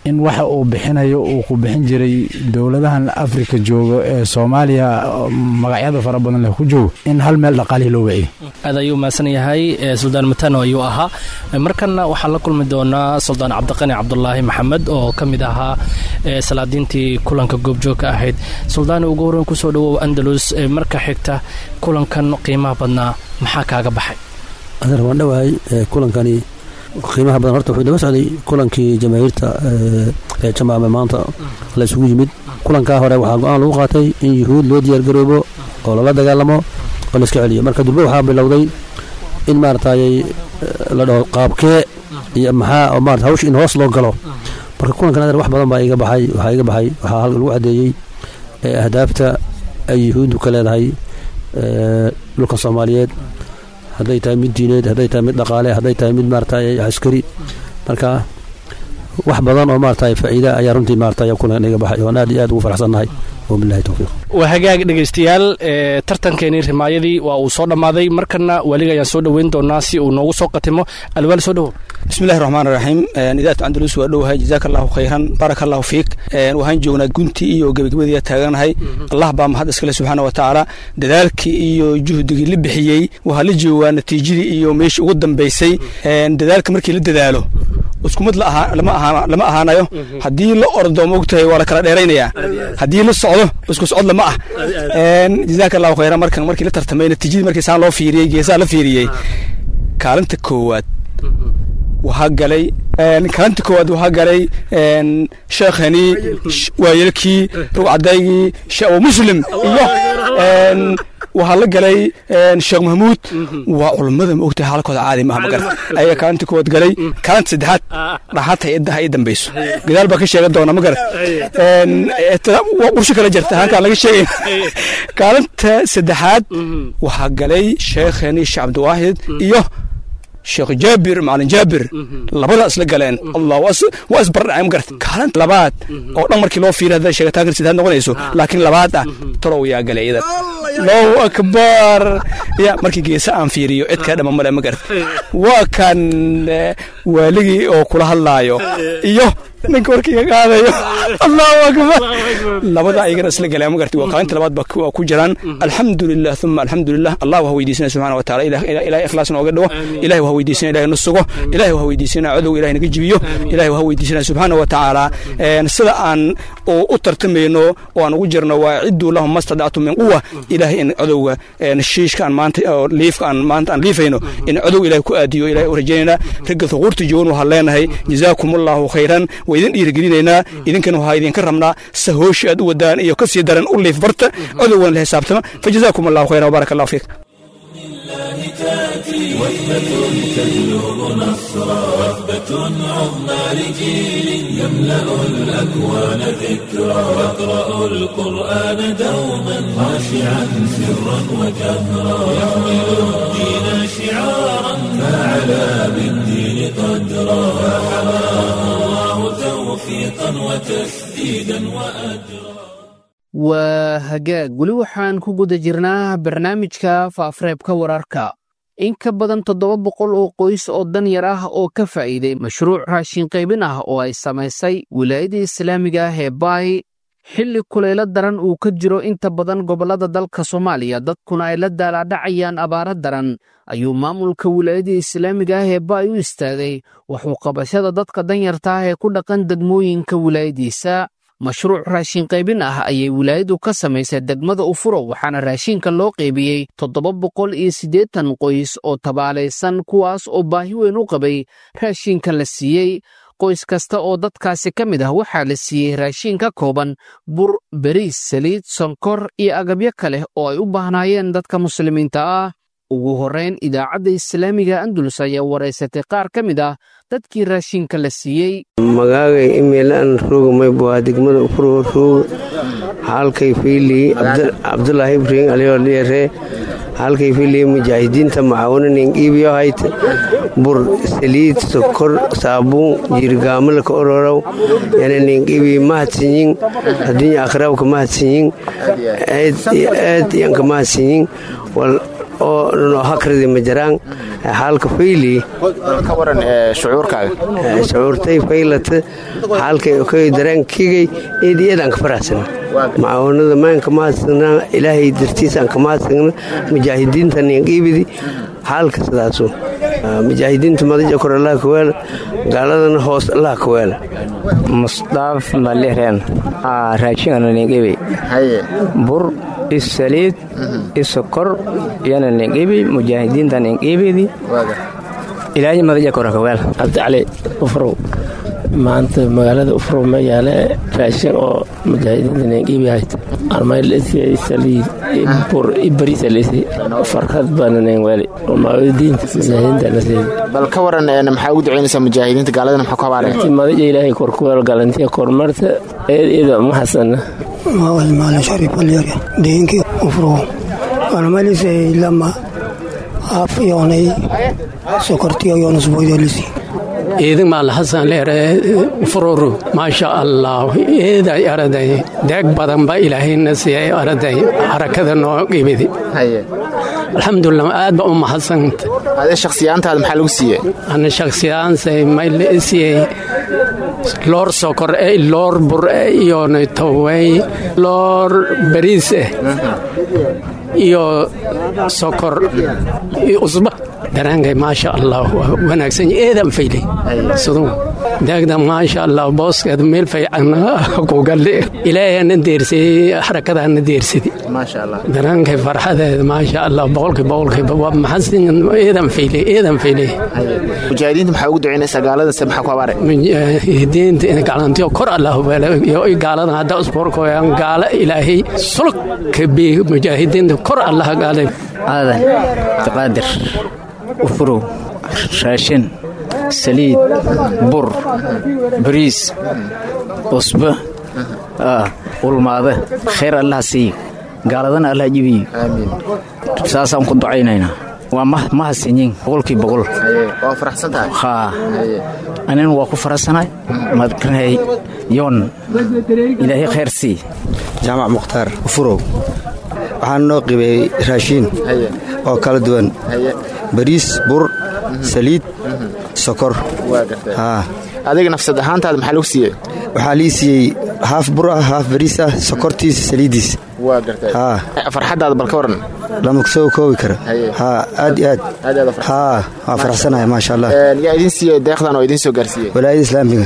in waxa uu bixinayo uu ku bixin jiray dowladahan afrika joogo ee soomaaliya magacyada fara badan leh ku joogo in hal meel dhaqaalihii loo wiciyo aad ayuu mahadsan yahay suldaan matano ayuu ahaa markanna waxaan la kulmi doonaa suldaan cabdiqani cabdulaahi maxamed oo ka mid ahaa salaadiintii kulanka goobjoogka ahayd suldaan ugu horreyn kusoo dhawow andalus marka xigta kulankan qiimaha badnaa maxaa kaaga baxay adeer waan dhowahay kulankani qiimaha badan horta wuxuu daba socday kulankii jamaahiirta ee jamaame maanta la isugu yimid kulankaa hore waxaa go-aan lagu qaatay in yuhuud loo diyaargaroobo oo lala dagaalamo oo la iska celiyo marka durbe waxaa bilowday in maaratayy la dhaho qaabkee iyo maxaa oo maarata hawsh in hoos loo galo marka kulankan adeer wax badan baa iga baxay waxaa iga baxay waxaa halka lagu caddeeyey ahdaafta ay yuhuuddu ka leedahay dhulka soomaaliyeed hadday tahay mid diineed hadday tahay mid dhaqaale hadday tahay mid maarata askari marka wax badan oo maarata faa'iida ayaa runtii maarata kulan iga baxay oon aad iyo aad ugu faraxsannahay wabilahi towfiiq waa hagaag dhegaystayaal tartankeenii rimaayadii waa uu soo dhammaaday markana weliga ayaan soo dhoweyn doonaa si uu noogu soo qatimo alwaal soo dhowow bismillahi raxmaan raxiim idaatu andalus waa dhowahay jazaaka allahu khayran baaraka allahu fiik waxaan joognaa guntii iyo gebagabadii taaganahay allah baa mahad iskale subxaana wa tacaala dadaalkii iyo juhdigii la bixiyey waxaa la joogaa natiijadii iyo meeshii ugu dambaysay dadaalka markii la dadaalo iskumid lama ahaanayo haddii la ordo mogtahay waa la kala dheeraynayaa haddii la socdo isku socod lama ah jazaaka allahu khayran markan markii la tartamay natiijadii markii saan loo fiiriyey geesaha la fiiriyey kaalinta koowaad waxaa galay kaalinta koowaad waxaa galay sheekhani waayelkii rugcadaygii sheekh muslim iyo waxaa la galay sheekh mahmuud waa culummada ma ogtahay xaalkooda caadi maaha magarat ayaa kaalinta koowaad galay kaalinta saddexaad dhaxaad hay-adda ha ii dambayso gadaal baa ka sheegan doona magarat ursho kala jirta halkaan laga sheegay kaalinta saddexaad waxaa galay sheekhani sheekh cabdiwaahid iyo sheekh jaabir macalin jaabir labada isla galeen allah waa isbardhacay magarat kaalinta labaad oo dhan markii loo fiiriy hadday sheegitaankan sidaad noqonayso laakiin labaad ah tolow yaa galay iyadan allahu akbar ya markii geesa aan fiiriyo cid kaa dhama male magarat waa kan waaligii oo kula hadlaayo iyo ninka warkiiga qaadayo allahu akbar labada ayagana isla galeen magarti waa kaalinta labaad ba ku jiraan alxamdulilah uma alxamdulilah allah waxa weydiisana subxana wa taala ilahay ikhlaas nooga dhigo ilahay waxa weydiisana ilahay na sugo ilahay waxa weydiisana cadow ilahay naga jibiyo ilahay waxa weydiisana subxaana wa tacaala sida aan u tartamayno oo aan ugu jirno waa cidduu lahum mastadactu min quwa ilahay in cadowga shiishka aan maanta liifka aan maanta aan liifayno in cadow ilahay ku aadiyo ilahay u rajaynayna ragga thuquurta joogan waxaan leenahay jazaakum allahu khayran waa idin dhiirigelinaynaa idinkana waxaa idinka rabnaa se hooshi aad u wadaan iyo ka sii daran u liif barta codowgan la xisaabtama fajazaakum allahu khayran wabaaraka allahu fiik وثبة تجلب نصرا وثبة عظمى لجيل يملأ الأكوان ذكرا يقرأ القرآن دوما خاشعا سرا وجهرا يحمل الدين شعارا فعلى بالدين قدرا فحماه الله توفيقا وتسديدا وأجرا waa hagaag weli waxaan ku guda jirnaa barnaamijka faafareebka wararka in ka badan toddoba boqol oo qoys oo dan yar ah oo ka faa'iiday mashruuc raashin qaybin ah oo ay samaysay wilaayada islaamiga ah ee baay xilli kulaylo daran uu ka jiro inta badan gobollada dalka soomaaliya dadkuna ay la daalaadhacayaan abaaro daran ayuu maamulka wilaayada islaamiga ah ee baay u istaagay waxuu qabashada dadka danyarta ah ee ku dhaqan degmooyinka wilaayadiisa mashruuc raashin qaybin ah ayay wilaayadu ka samaysay degmada ufuro waxaana raashinka loo qaybiyey toddoba boqol iyo siddeetan qoys oo tabaalaysan kuwaas oo baahi weyn u qabay raashinka la siiyey qoys kasta oo dadkaasi ka mid ah waxaa la siiyey raashin ka kooban bur beriis saliid sonkor iyo agabyo kale oo ay u baahnaayeen dadka muslimiinta ah ugu horrayn idaacadda islaamiga andulus ayaa waraysatay qaar ka mid ah dadkii raashinka la siiyey magaagay imeelaan roogmay waa degmada ufuro roog halkay fiilii cabdulaahi ibrahim aliyodheere halkay fiilii mujaahidiinta macaawinanin iibiyo hayt bur saliid sokor saabuun jiirgaamalka ororow yananin iibi mahadsinyin adduunya akhraabka mahadsinyin aad yanka mahadsinyin oo noo hakridi ma jiraan xaalka fayli ka waran shucuurkaaga shucuurtay faylata xaalkay koy dareenkigay eediyadaan ka faraxsana macaawinada maanka mahadsana ilaahay dartiisaan ka mahadsana mujaahidiintan yanqiibidi xaalka sidaasu mujaahidiinta madaja kor allah ka weela gaaladana hoos allah ka weela musdaaf malireen raajingana ningibi bur isaliid isokor yana ningibi mujaahidiinta ningibidi ilaahay madaja kor ka weela cabdicali ufrow maanta magaalada ufrow ma yaale raashin oo mujaahidiinta ningibi hayt armaylisaliid bur ibarisalisi farxad baana nin weli oo mujaahidiinta mujaahidiinta nasiib bal ka waran maxaa ugu ducaynaysaa mujaahidiinta gaaladana maxaa ku habaaraya madaja ilaahay korkuweel galantiya kormarta eed iyada ma xasana mawal maalin sharif alyare deenkii ufrow armaylisay lama af yoonay sokortiyo yoonusboydalisi iidin maal hasan leere fururu maasha allah eeday araday deeg badan ba ilaahayna siiyay araday harakada noo qibidi alxamdulilah aad ba u mahadsanta adee shakhsiyaantaada maxaa lagu siiyey ana shakhsiyaansay mayl siiyey loor sokor eh loor bur eh iyo tawey loor bariis eh iyo sokor iyo usba daraankay maasha allah wanaagsan eedan faylay siduu daagda maasha allah booskeed meel faycan kugalle ilaahana deersiyey harakadaana deersidi daraankay farxadeeda maasha allah boqolkii boqolkiiba waa maxasin eedan faylay eedan faylay mujaahidiinta maxaa ugu ducaynaysaa gaaladase maxaa ku habaare mujaahidiinta in galantiyo kor allah iyo gaaladan hadda usboorkoyaan gaala ilaahay sulug ka bi mujaahidiinta kor allah gaale aadan taqaadir ufurow raashin saliid bur bariis usba ulmaade khayr allaha siiyo gaaladana allah jibiyo saasaan ku ducaynaynaa waa ma hasinyin boqolkii boqol waa faraxsan tahay haa anina waa ku faraxsanahay madkanay yoon ilaahay khayr sii jaamac mukhtaar ufurow waxaan noo qibay raashiin oo kala duwan bariis bur saliid sokor adiga nafsad ahaantaada maxaa lagu siiyey waxaa lii siiyey haaf bur ah haaf bariis ah sokortiisa saliiddiis farxaddaada bal ka waran lama soo koobi kara haa aad iyo aad haa waa faraxsanahay maasha allah yaa idin siiyey deeqdan oo idin soo gaarsiiyey walaayada islaamiga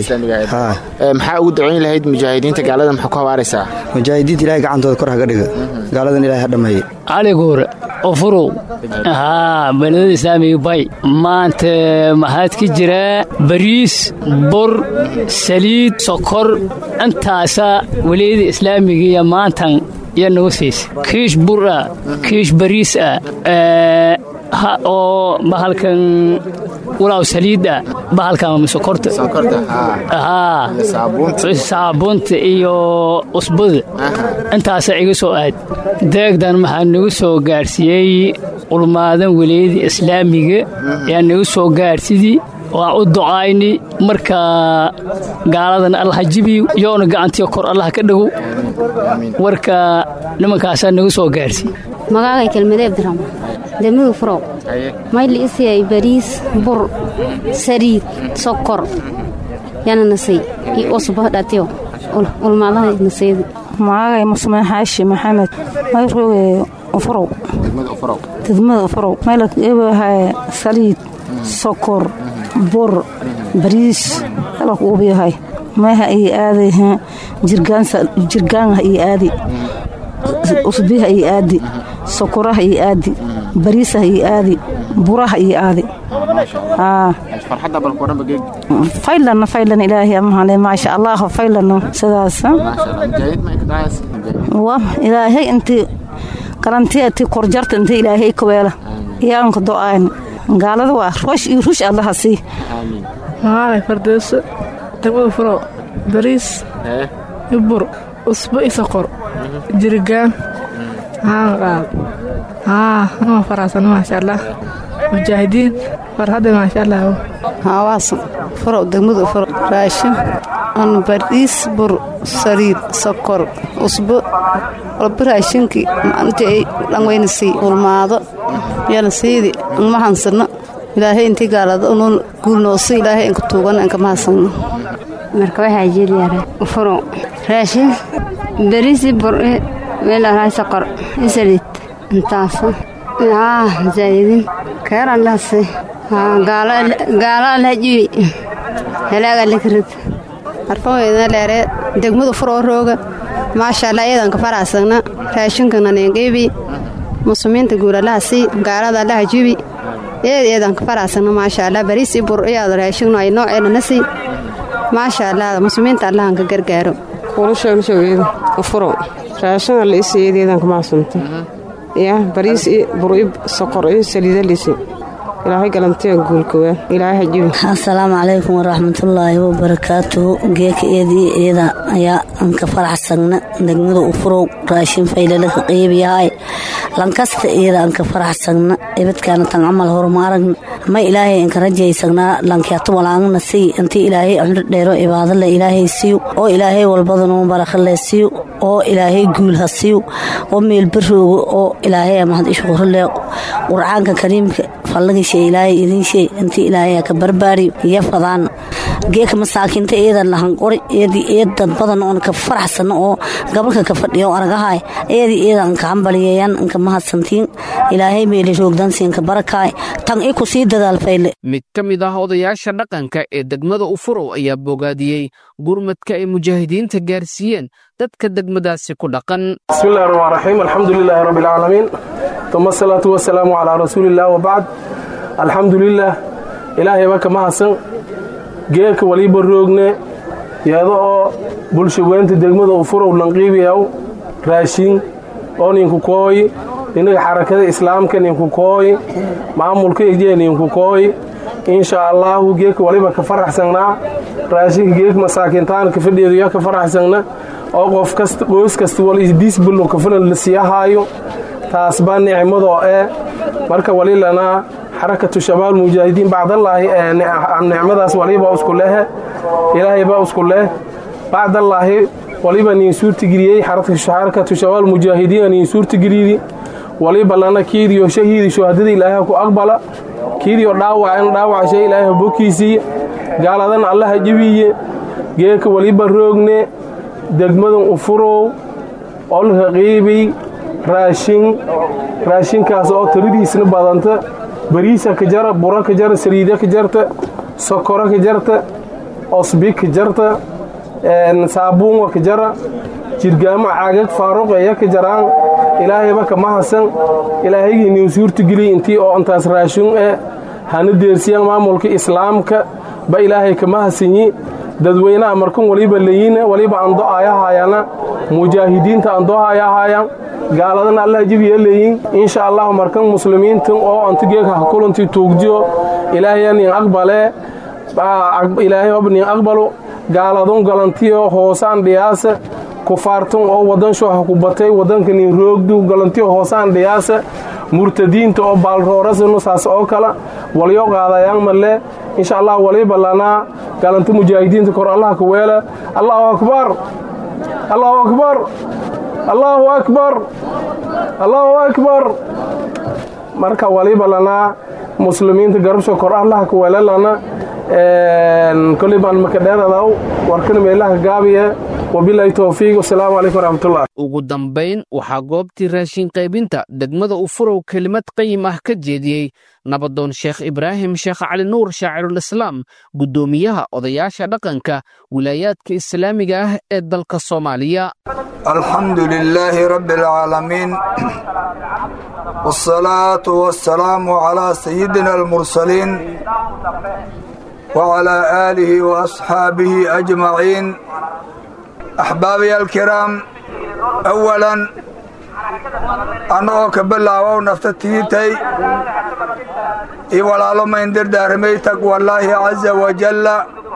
maxaa ugu ducayn lahayd mujaahidiinta gaalada maxaa ku habaaraysaa mujaahidiinta ilahay gacantooda kor haga dhiga gaaladan ilahay ha dhammeeye caliguur ufurow haa beledada islaamiga bay maanta maxaad ka jiraa bariis bur saliid sokor intaasa walaayada islaamiga iyo maantan iyo nagu siisa kiish bur ah kiish bariis ah oo bahalkan walaaw saliida bahalkan sokorta saabuunta iyo usbada intaasa iga soo aad deegdan maxaa nagu soo gaarsiiyey ulmaadan walaayada islaamiga ayaa nagu soo gaarsidii waan u ducayni marka gaaladan allah jibiyo yoona gacantiyo kor allah ka dhagow warka nimankaasaa nagu soo gaarsiiy magaagay kelmade abdiraxmaan damigu furow mayli isiyay bariis bur sariid sokor yana nasay iyo usba dhatiyo ulmaadaha nasaydi magaagay musmaan xaashi maxamed mayroge ufurow degmada ufurow maylak ebahay saliid sokor bur bariis alak uubiyahay meeha iyo aaday jirgaanha iyo aadi usbiha iyo aadi sokoraha iyo aadi bariisaha iyo aadi buraha iyo aadi faylana faylan ilaahay amahale maasha allah faylano sidaas ilaahay intii galantiya ti korjarta inta ilaahay kaweela iyaanka do-aan gaalada waa roosh iyo ruush allaha sii magaalay fardeyso degmada furow bariis ibur usbo i sokor jirigaan haanqaad haa anoo faraxsan maasha allah mujaahidiin farxadda maasha allah hawaasan furow degmada furow raashin an bariis bur saliid sokor usbo walba raashinkii intii ay dhanweynasii ulmaado yana siidi anma hansano ilaahay intii gaalada unun guulnoosi ilaahay inka tuugan inka mahadsanno marka waxaa jeelyare furo raashin bariisi bur meelahay sokor isaliid intaasa haa zaayidin keeran lahase gaalo alhajibi helaaga likrad arfaweyna leere degmadu furoo rooga maasha allah iyadan ka faraasagna raashinkana neengeebi muslimiinta guulalahasi gaalada allaha jibi eed iyadan ka faraasagna maasha allah bariisi bur iyaad raashigno ay nooceena nasi maasha allah muslimiinta allahan ka gargaaro kulasheegshogeeda furo raashin alla isiyeedeedan ka macsanta ya bariis i bur i sokor i saliida lisi ilaahay galantiya guulkowa ilaahay hajibi asalaamu calaykum waraxmatullaahi wabarakaatuhu geeka eedii iyada ayaa anka faraxsagna degmada u furow raashin faylalaka qeybiyahay lankasta iyada anka faraxsagna ibadkaana tan camal horuma aragna ma ilaahay anka rajaysagnaa lankiatu walaangna siy intii ilaahay cumro dheero ibaadale ilaahay siiyo oo ilaahay walbadanuu barakale siiyo oo ilaahay guul ha siiyo oo meelbarooga oo ilaahay mahad ishqurale qurcaanka kariimka fallagisha ilaahay idin sheey intii ilaahay ka barbaariyo iyo fadaan geeka masaakiinta eedan lahan qori eedii eed dad badan oon ka faraxsano oo gabalka ka fadhiyo aragahay eedii eedan ka hambaliyeeyaan inka mahadsantiin ilaahay meeli roogdansiin ka barakaay tan i ku sii dadaal fayle mid ka mid ah odayaasha dhaqanka ee degmada ufurow ayaa bogaadiyey gurmadka ay mujaahidiinta gaarsiiyeen dadka degmadaasi ku dhaqan bismillahi raxmaan raxiim alxamdulilaahi rabbi alcaalamiin uma asalaatu wasalaamu calaa rasuuliillah wabacd alxamdulilah ilaahayba ka mahadsan geelka waliba roogne yeedo oo bulshaweynta degmada ufurow lanqiibiyaw raashin oo ninku kooyi inaga xarakada islaamka ninku kooyi maamulka ejee ninku kooyi insha allaahu geelka waliba ka faraxsanaa raashinka geelka masaakiintaanka fadheeduya ka faraxsagna oo qof kasta qoys kasta wal isdiisbulno kafilan la siiyahaayo taas baa nicmadoo ee marka walilanaa xarakatu shabaab mujaahidiin bacdallaahi nicmadaas waliba isku lehe ilaahay baa isku leh bacdallaahi waliba niin suurtageliyey xarakatu shabaab mujaahidiina niin suurtageliydi waliba lana kiidiyo shahiidi shuhadada ilaahay ku aqbala kiidiyo dhaawacan dhaawacashay ilaahay bokiisiiya gaaladan allaha jibiye geeka waliba roogne degmadan ufurow olka qiibiy raashin raashinkaas oo tiradiisna badanta bariisa ka jara bura ka jara saliida ka jarta sokoro ka jarta osbi ka jarta saabuunga ka jara jirgaamo caagag faaruqeeya ka jaraan ilaahayba ka mahasan ilaahaygi niin suurtageliy intii oo intaas raashin eh hana deersiyaan maamulka islaamka ba ilaahay ka mahasanyi dadweynaha markan waliba layina waliba ando ayahaayana mujaahidiinta ando ayahaayaan gaaladan allah jibiya leeyin insha allah markan muslimiintan oo antigeeka kulanti tuugjiyo ilaahay nin aqbale ilaahay ob nin aqbalo gaaladon galantiyo hoosaan dhiyaasa kufaartan oo wadan shoha ku batay wadanka nin roogdu galantiyo hoosaan dhiyaasa murtadiinta oo baalroorasanu saas oo kala walyo qaadayaan malle insha allah waliba lanaa galanta mujaahidiinta kor allah ka weela allahu akbar allahu akbar allahu akbar allahu akbar marka waliba lanaa muslimiinta garabsho kor allah ka weela lana koley baan makadheeradaw warkana meelaha gaabiye wabilaahi towfiiq wasalaamu calaykum waraxmatullah ugu dambayn waxaa goobtii raashin qaybinta degmada ufurow kelimad qayim ah ka jeediyey nabadoon sheekh ibraahim sheekh cali nuur shaacirulislaam guddoomiyaha odayaasha dhaqanka wilaayaadka islaamiga ah ee dalka soomaaliya alxamdu lilaahi rabbi alcaalamiin wsalaatu wasalaamu calaa sayidina almursaliin wcalaa aalihi waasxaabihi ajmaciin axbaabiy alkiraam awalan annagoo ka bilaabow nafta tiitay io walaalo mayn dardaaramay taqwallaahi caza wajalla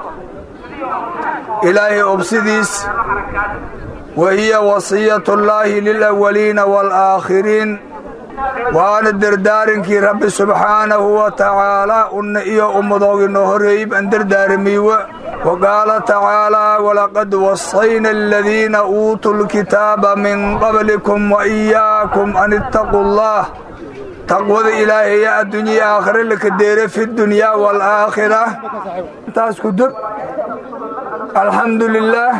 ilaahay obsidiis wa hiya wasiyatullaahi lilawaliina waalaakhiriin waana dardaarinkii rabbi subxaanahu wa tacaalaa unna iyo ummadooginoo horreeyey baan dardaaramiiwa وقال تعالى ولقد وصينا الذين أوتوا الكتاب من قبلكم وإياكم أن اتقوا الله تقوى إلهي يا الدنيا آخر لك الدير في الدنيا والآخرة تاسكدب الحمد لله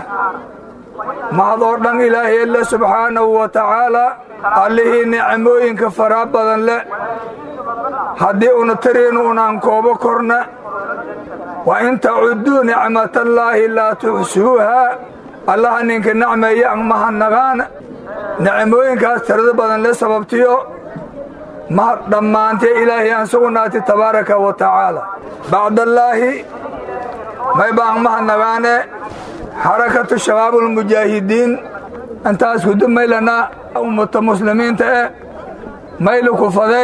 mahadoo ilaahay alle subxaanahu wa tacaalaa allihii nicmooyinka faraa badan leh haddii una tariinu unaan koobo korna wa in tacudduu nicmatallaahi laa tuxsuuhaa allaha ninka nacmeeya mahadnagaana nicmooyinkaas tirada badan le sababtiyo mahad dhammaantee ilaahay aan sugnaati tabaaraka wa tacaala bacdallaahi may baan mahadnagaane xarakatu shabaabulmujaahidiin intaas kudu maylana ummata muslimiinta eh maylu kufaday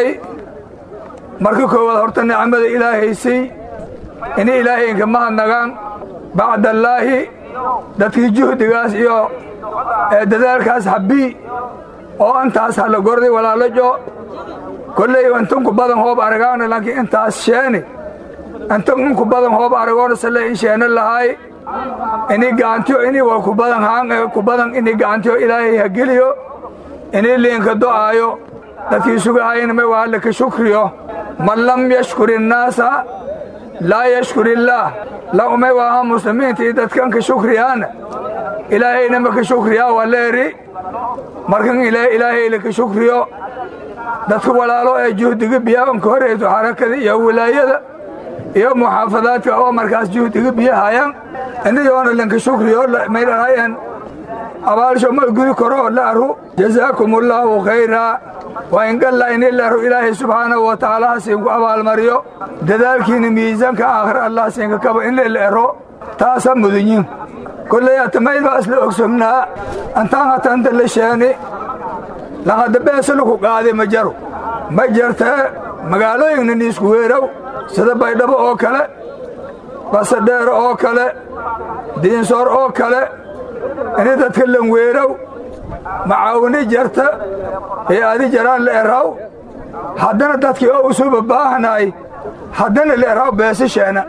marka koowaad horta nicmada ilaahaysay inay ilaahaynka mahadnagaan bacdallaahi dadkii juhdigaas iyo dadaalkaas habbii oo intaas hala gorday walaalajo kolley intunku badan hoob aragaana laakiin intaas sheeni intunku badan hoob aragoona sale in sheena lahaay ini gacantiyo ini waa kubadan haan kubadan ini gacantiyo ilaahay ha geliyo ini liinka do'aayo dadkii sugahayna may waa alla ka shukriyo man lam yashkur innaasa laa yashkur illaah la umay waaha muslimiinta iyo dadkan ka shukriyaana ilaahayna ma ka shukriyaa waa leeri markan ilaahay la ka shukriyo dadka walaalo ee juhdiga biyaanka horeyso xarakada iyo wilaayada iyo muxaafadaadka oo markaas juhdiga biyahayaan inayoona lanka shukriyo maydhanayan abaalsho ma gudi karo la aru jazaakum allaahu khayraa waa ingalla ini laru ilaahay subxaanahu wa tacaala hasiinku abaalmariyo dadaalkiina miisaanka aakhir allah siinka kaba in la ero taasa mudunyin kolley atamayd baa isla ogsomnaa antaan hatanta la sheeni lahadda beesalaku qaadi ma jaro ma jartee magaalooyinna niisku weerow sida baydhabo oo kale basadheer oo kale diinsoor oo kale ini dadka lanweerow macaawini jarta ee adi jaraan la eraw haddana dadkii oo usuba baahnay haddana la eraw beesasheena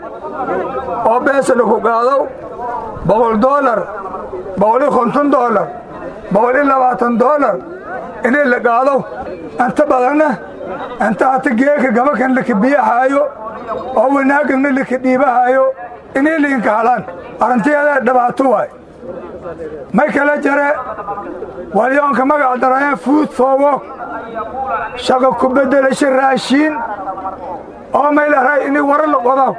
oo beesa laku qaadow boqol doolar boqolii konton doolar boqolii labaatan doolar inay la qaadow inta badanna inta hata geeka gabakan laka biyahaayo oo wanaagagna laka dhiibahaayo inay liinka halaan arrintiyadaa dhibaato waay may kala jare walyoonka magac darayaan fuud foowog shaqa ku beddelasha raashiin oo may laray inay wara la qodaw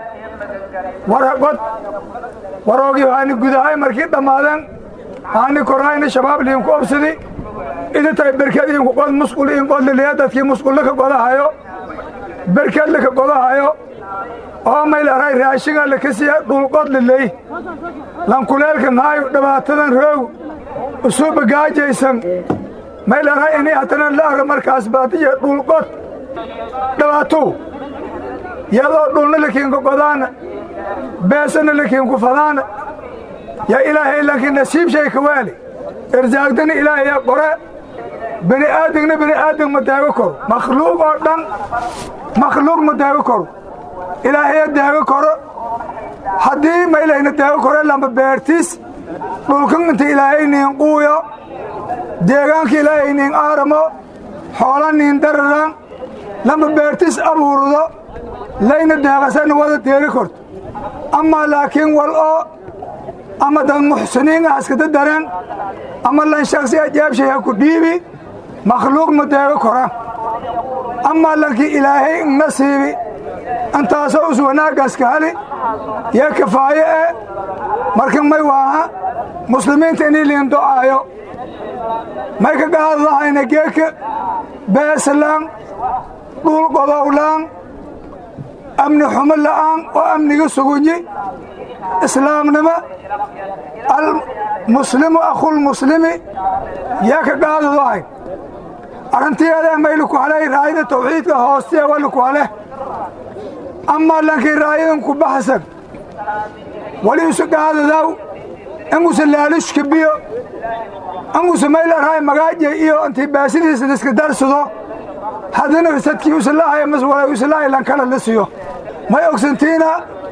wara qod waroogii haani gudahay markii dhammaadeen haani korayna shabaab liinku obsadi idintay berked iinku qod musqul in qod liliya dadkii musqulla ka qodahayo berked laka qodahayo oo may laray raashinga laka siiya dhulqod liley lankuleelka maayo dhibaatadan roog usuuba gaajaysan may laray inay haddana la arro markaas baadiya dhulqod dhibaatow yadoo dhulna lakiinku qodaana beesana lakiinku fadaana yaa ilaahay laakiin nasiib shay ka waali irsaagdana ilaahayaa qore bini aadamna bini aadam ma daago koro makhluuq oo dhan makhluuq ma daago koro ilaahaya daago koro haddii ma ilayna daago koro lamba beertis dhulkan inta ilaahay niin quuyo deegaanka ilaahay niin aaramo xoola niin dararan lamba beertis abuurdo layna daaqasana wada deeri korto amaa laakiin wal oo ama dad muxsiniin ah iskada dareen ama lan shaksi ajaabshay ha ku dhiibi makhluuq ma deego kora amaa lankii ilaahay nasiibi intaasoo us wanaaggaska hali yaa kafaaye e marka may waaha muslimiinta inii liin do'aayo may ka gaadadahayna geeka beeslaan dhul qodowlaan amni xumo la'aan oo amniga sugunyi islaamnimo almuslimu akhulmuslimi yaa ka gaadadahay arrintiyadaa mayliku halay raayada tawxiidka hoostiya waliku haleh amaa lankii raayadan ku baxsan wali isu gaadadaw inguse laalushka biyo inguse mayla raay magaaje iyo intii baasidiisa liska darsado haddana sadkii usalahaya mas wala usalahaya lankala la siyo may ogsantiina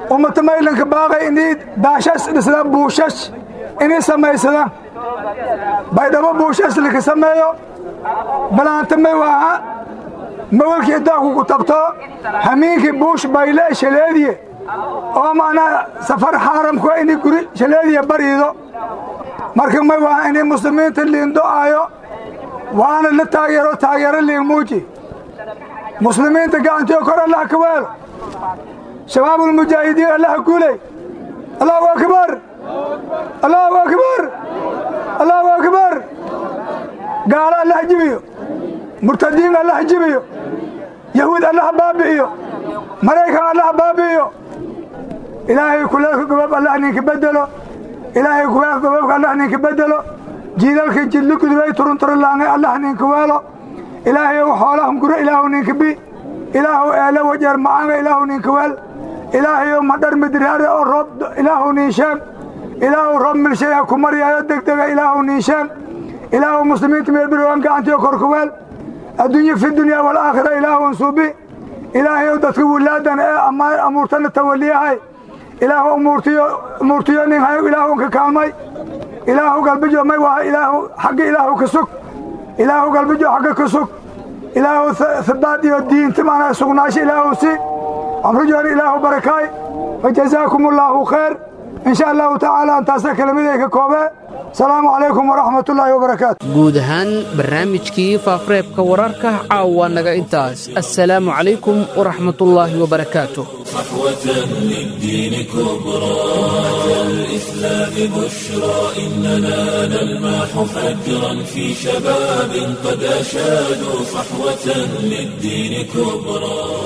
ummata maylanka baaqay inay daashash dhisdaan buushash inay samaysadaan baydhabo buushash laka sameeyo balaanta may waaha mawalkii daaku ku tabto hamiinkii buush bayle shaleediye oo macnaa safar xaaramku inay guri shaleediye bariido marka may waaha inay muslimiinta liindo'aayo waana la taageero taageero liin muuji muslimiinta gacantiyo kor allah ka weelo shabaabulmujaahidiin allah guuley allahu akbar allahu akbar allahu akbar gaalo allah jibiyo murtadiin allah jibiyo yahuud allah baabi'iyo maraykan allah baabi'iyo ilaahay kuleelka gobab allah ninka bedelo ilaahay kuleelka gobabka allah ninka bedelo jiidalka jidli gudubay turunturulaangay allah ninka weelo ilaahay xoolahan guro ilaahu ninka bi ilaahu eele wajeer macaanga ilaahu ninka weel ilaahayow madhar midraare oo roob ilaahu niinsheeg ilaahu roob milshaya ku maryaayo degdega ilaahu niinsheeg ilaahu muslimiinta meelbirwan gacantiyo korka weel adduunye fi dunya walaakhira ilaahun suubi ilaahayow dadka wilaadan ee amuurtana tawaliyahay ilaahu umuurtiyo nin hayo ilaahunka kaalmay ilaahu galbijo may waha ilaahu xagga ilaahu ka sug ilaahu galbijo xagga ka sug ilaahu hibaad iyo diinti maana sugnaasho ilaahu si amrijoon ilaahu barakaay wajazaakum allaahu khayr in sha allahu tacaala antaasa kelamaday ka koobee asalaamu calaykum waraxmat ullaahi wabarakaatu guud ahaan barnaamijkii faafareebka wararka caawa naga intaas assalaamu calaykum waraxmatullaahi wabarakaatu صحوة للدين كبرى أتى الإسلام بشرى إننا نلمح فجرا في شباب قد أشادوا صحوة للدين كبرى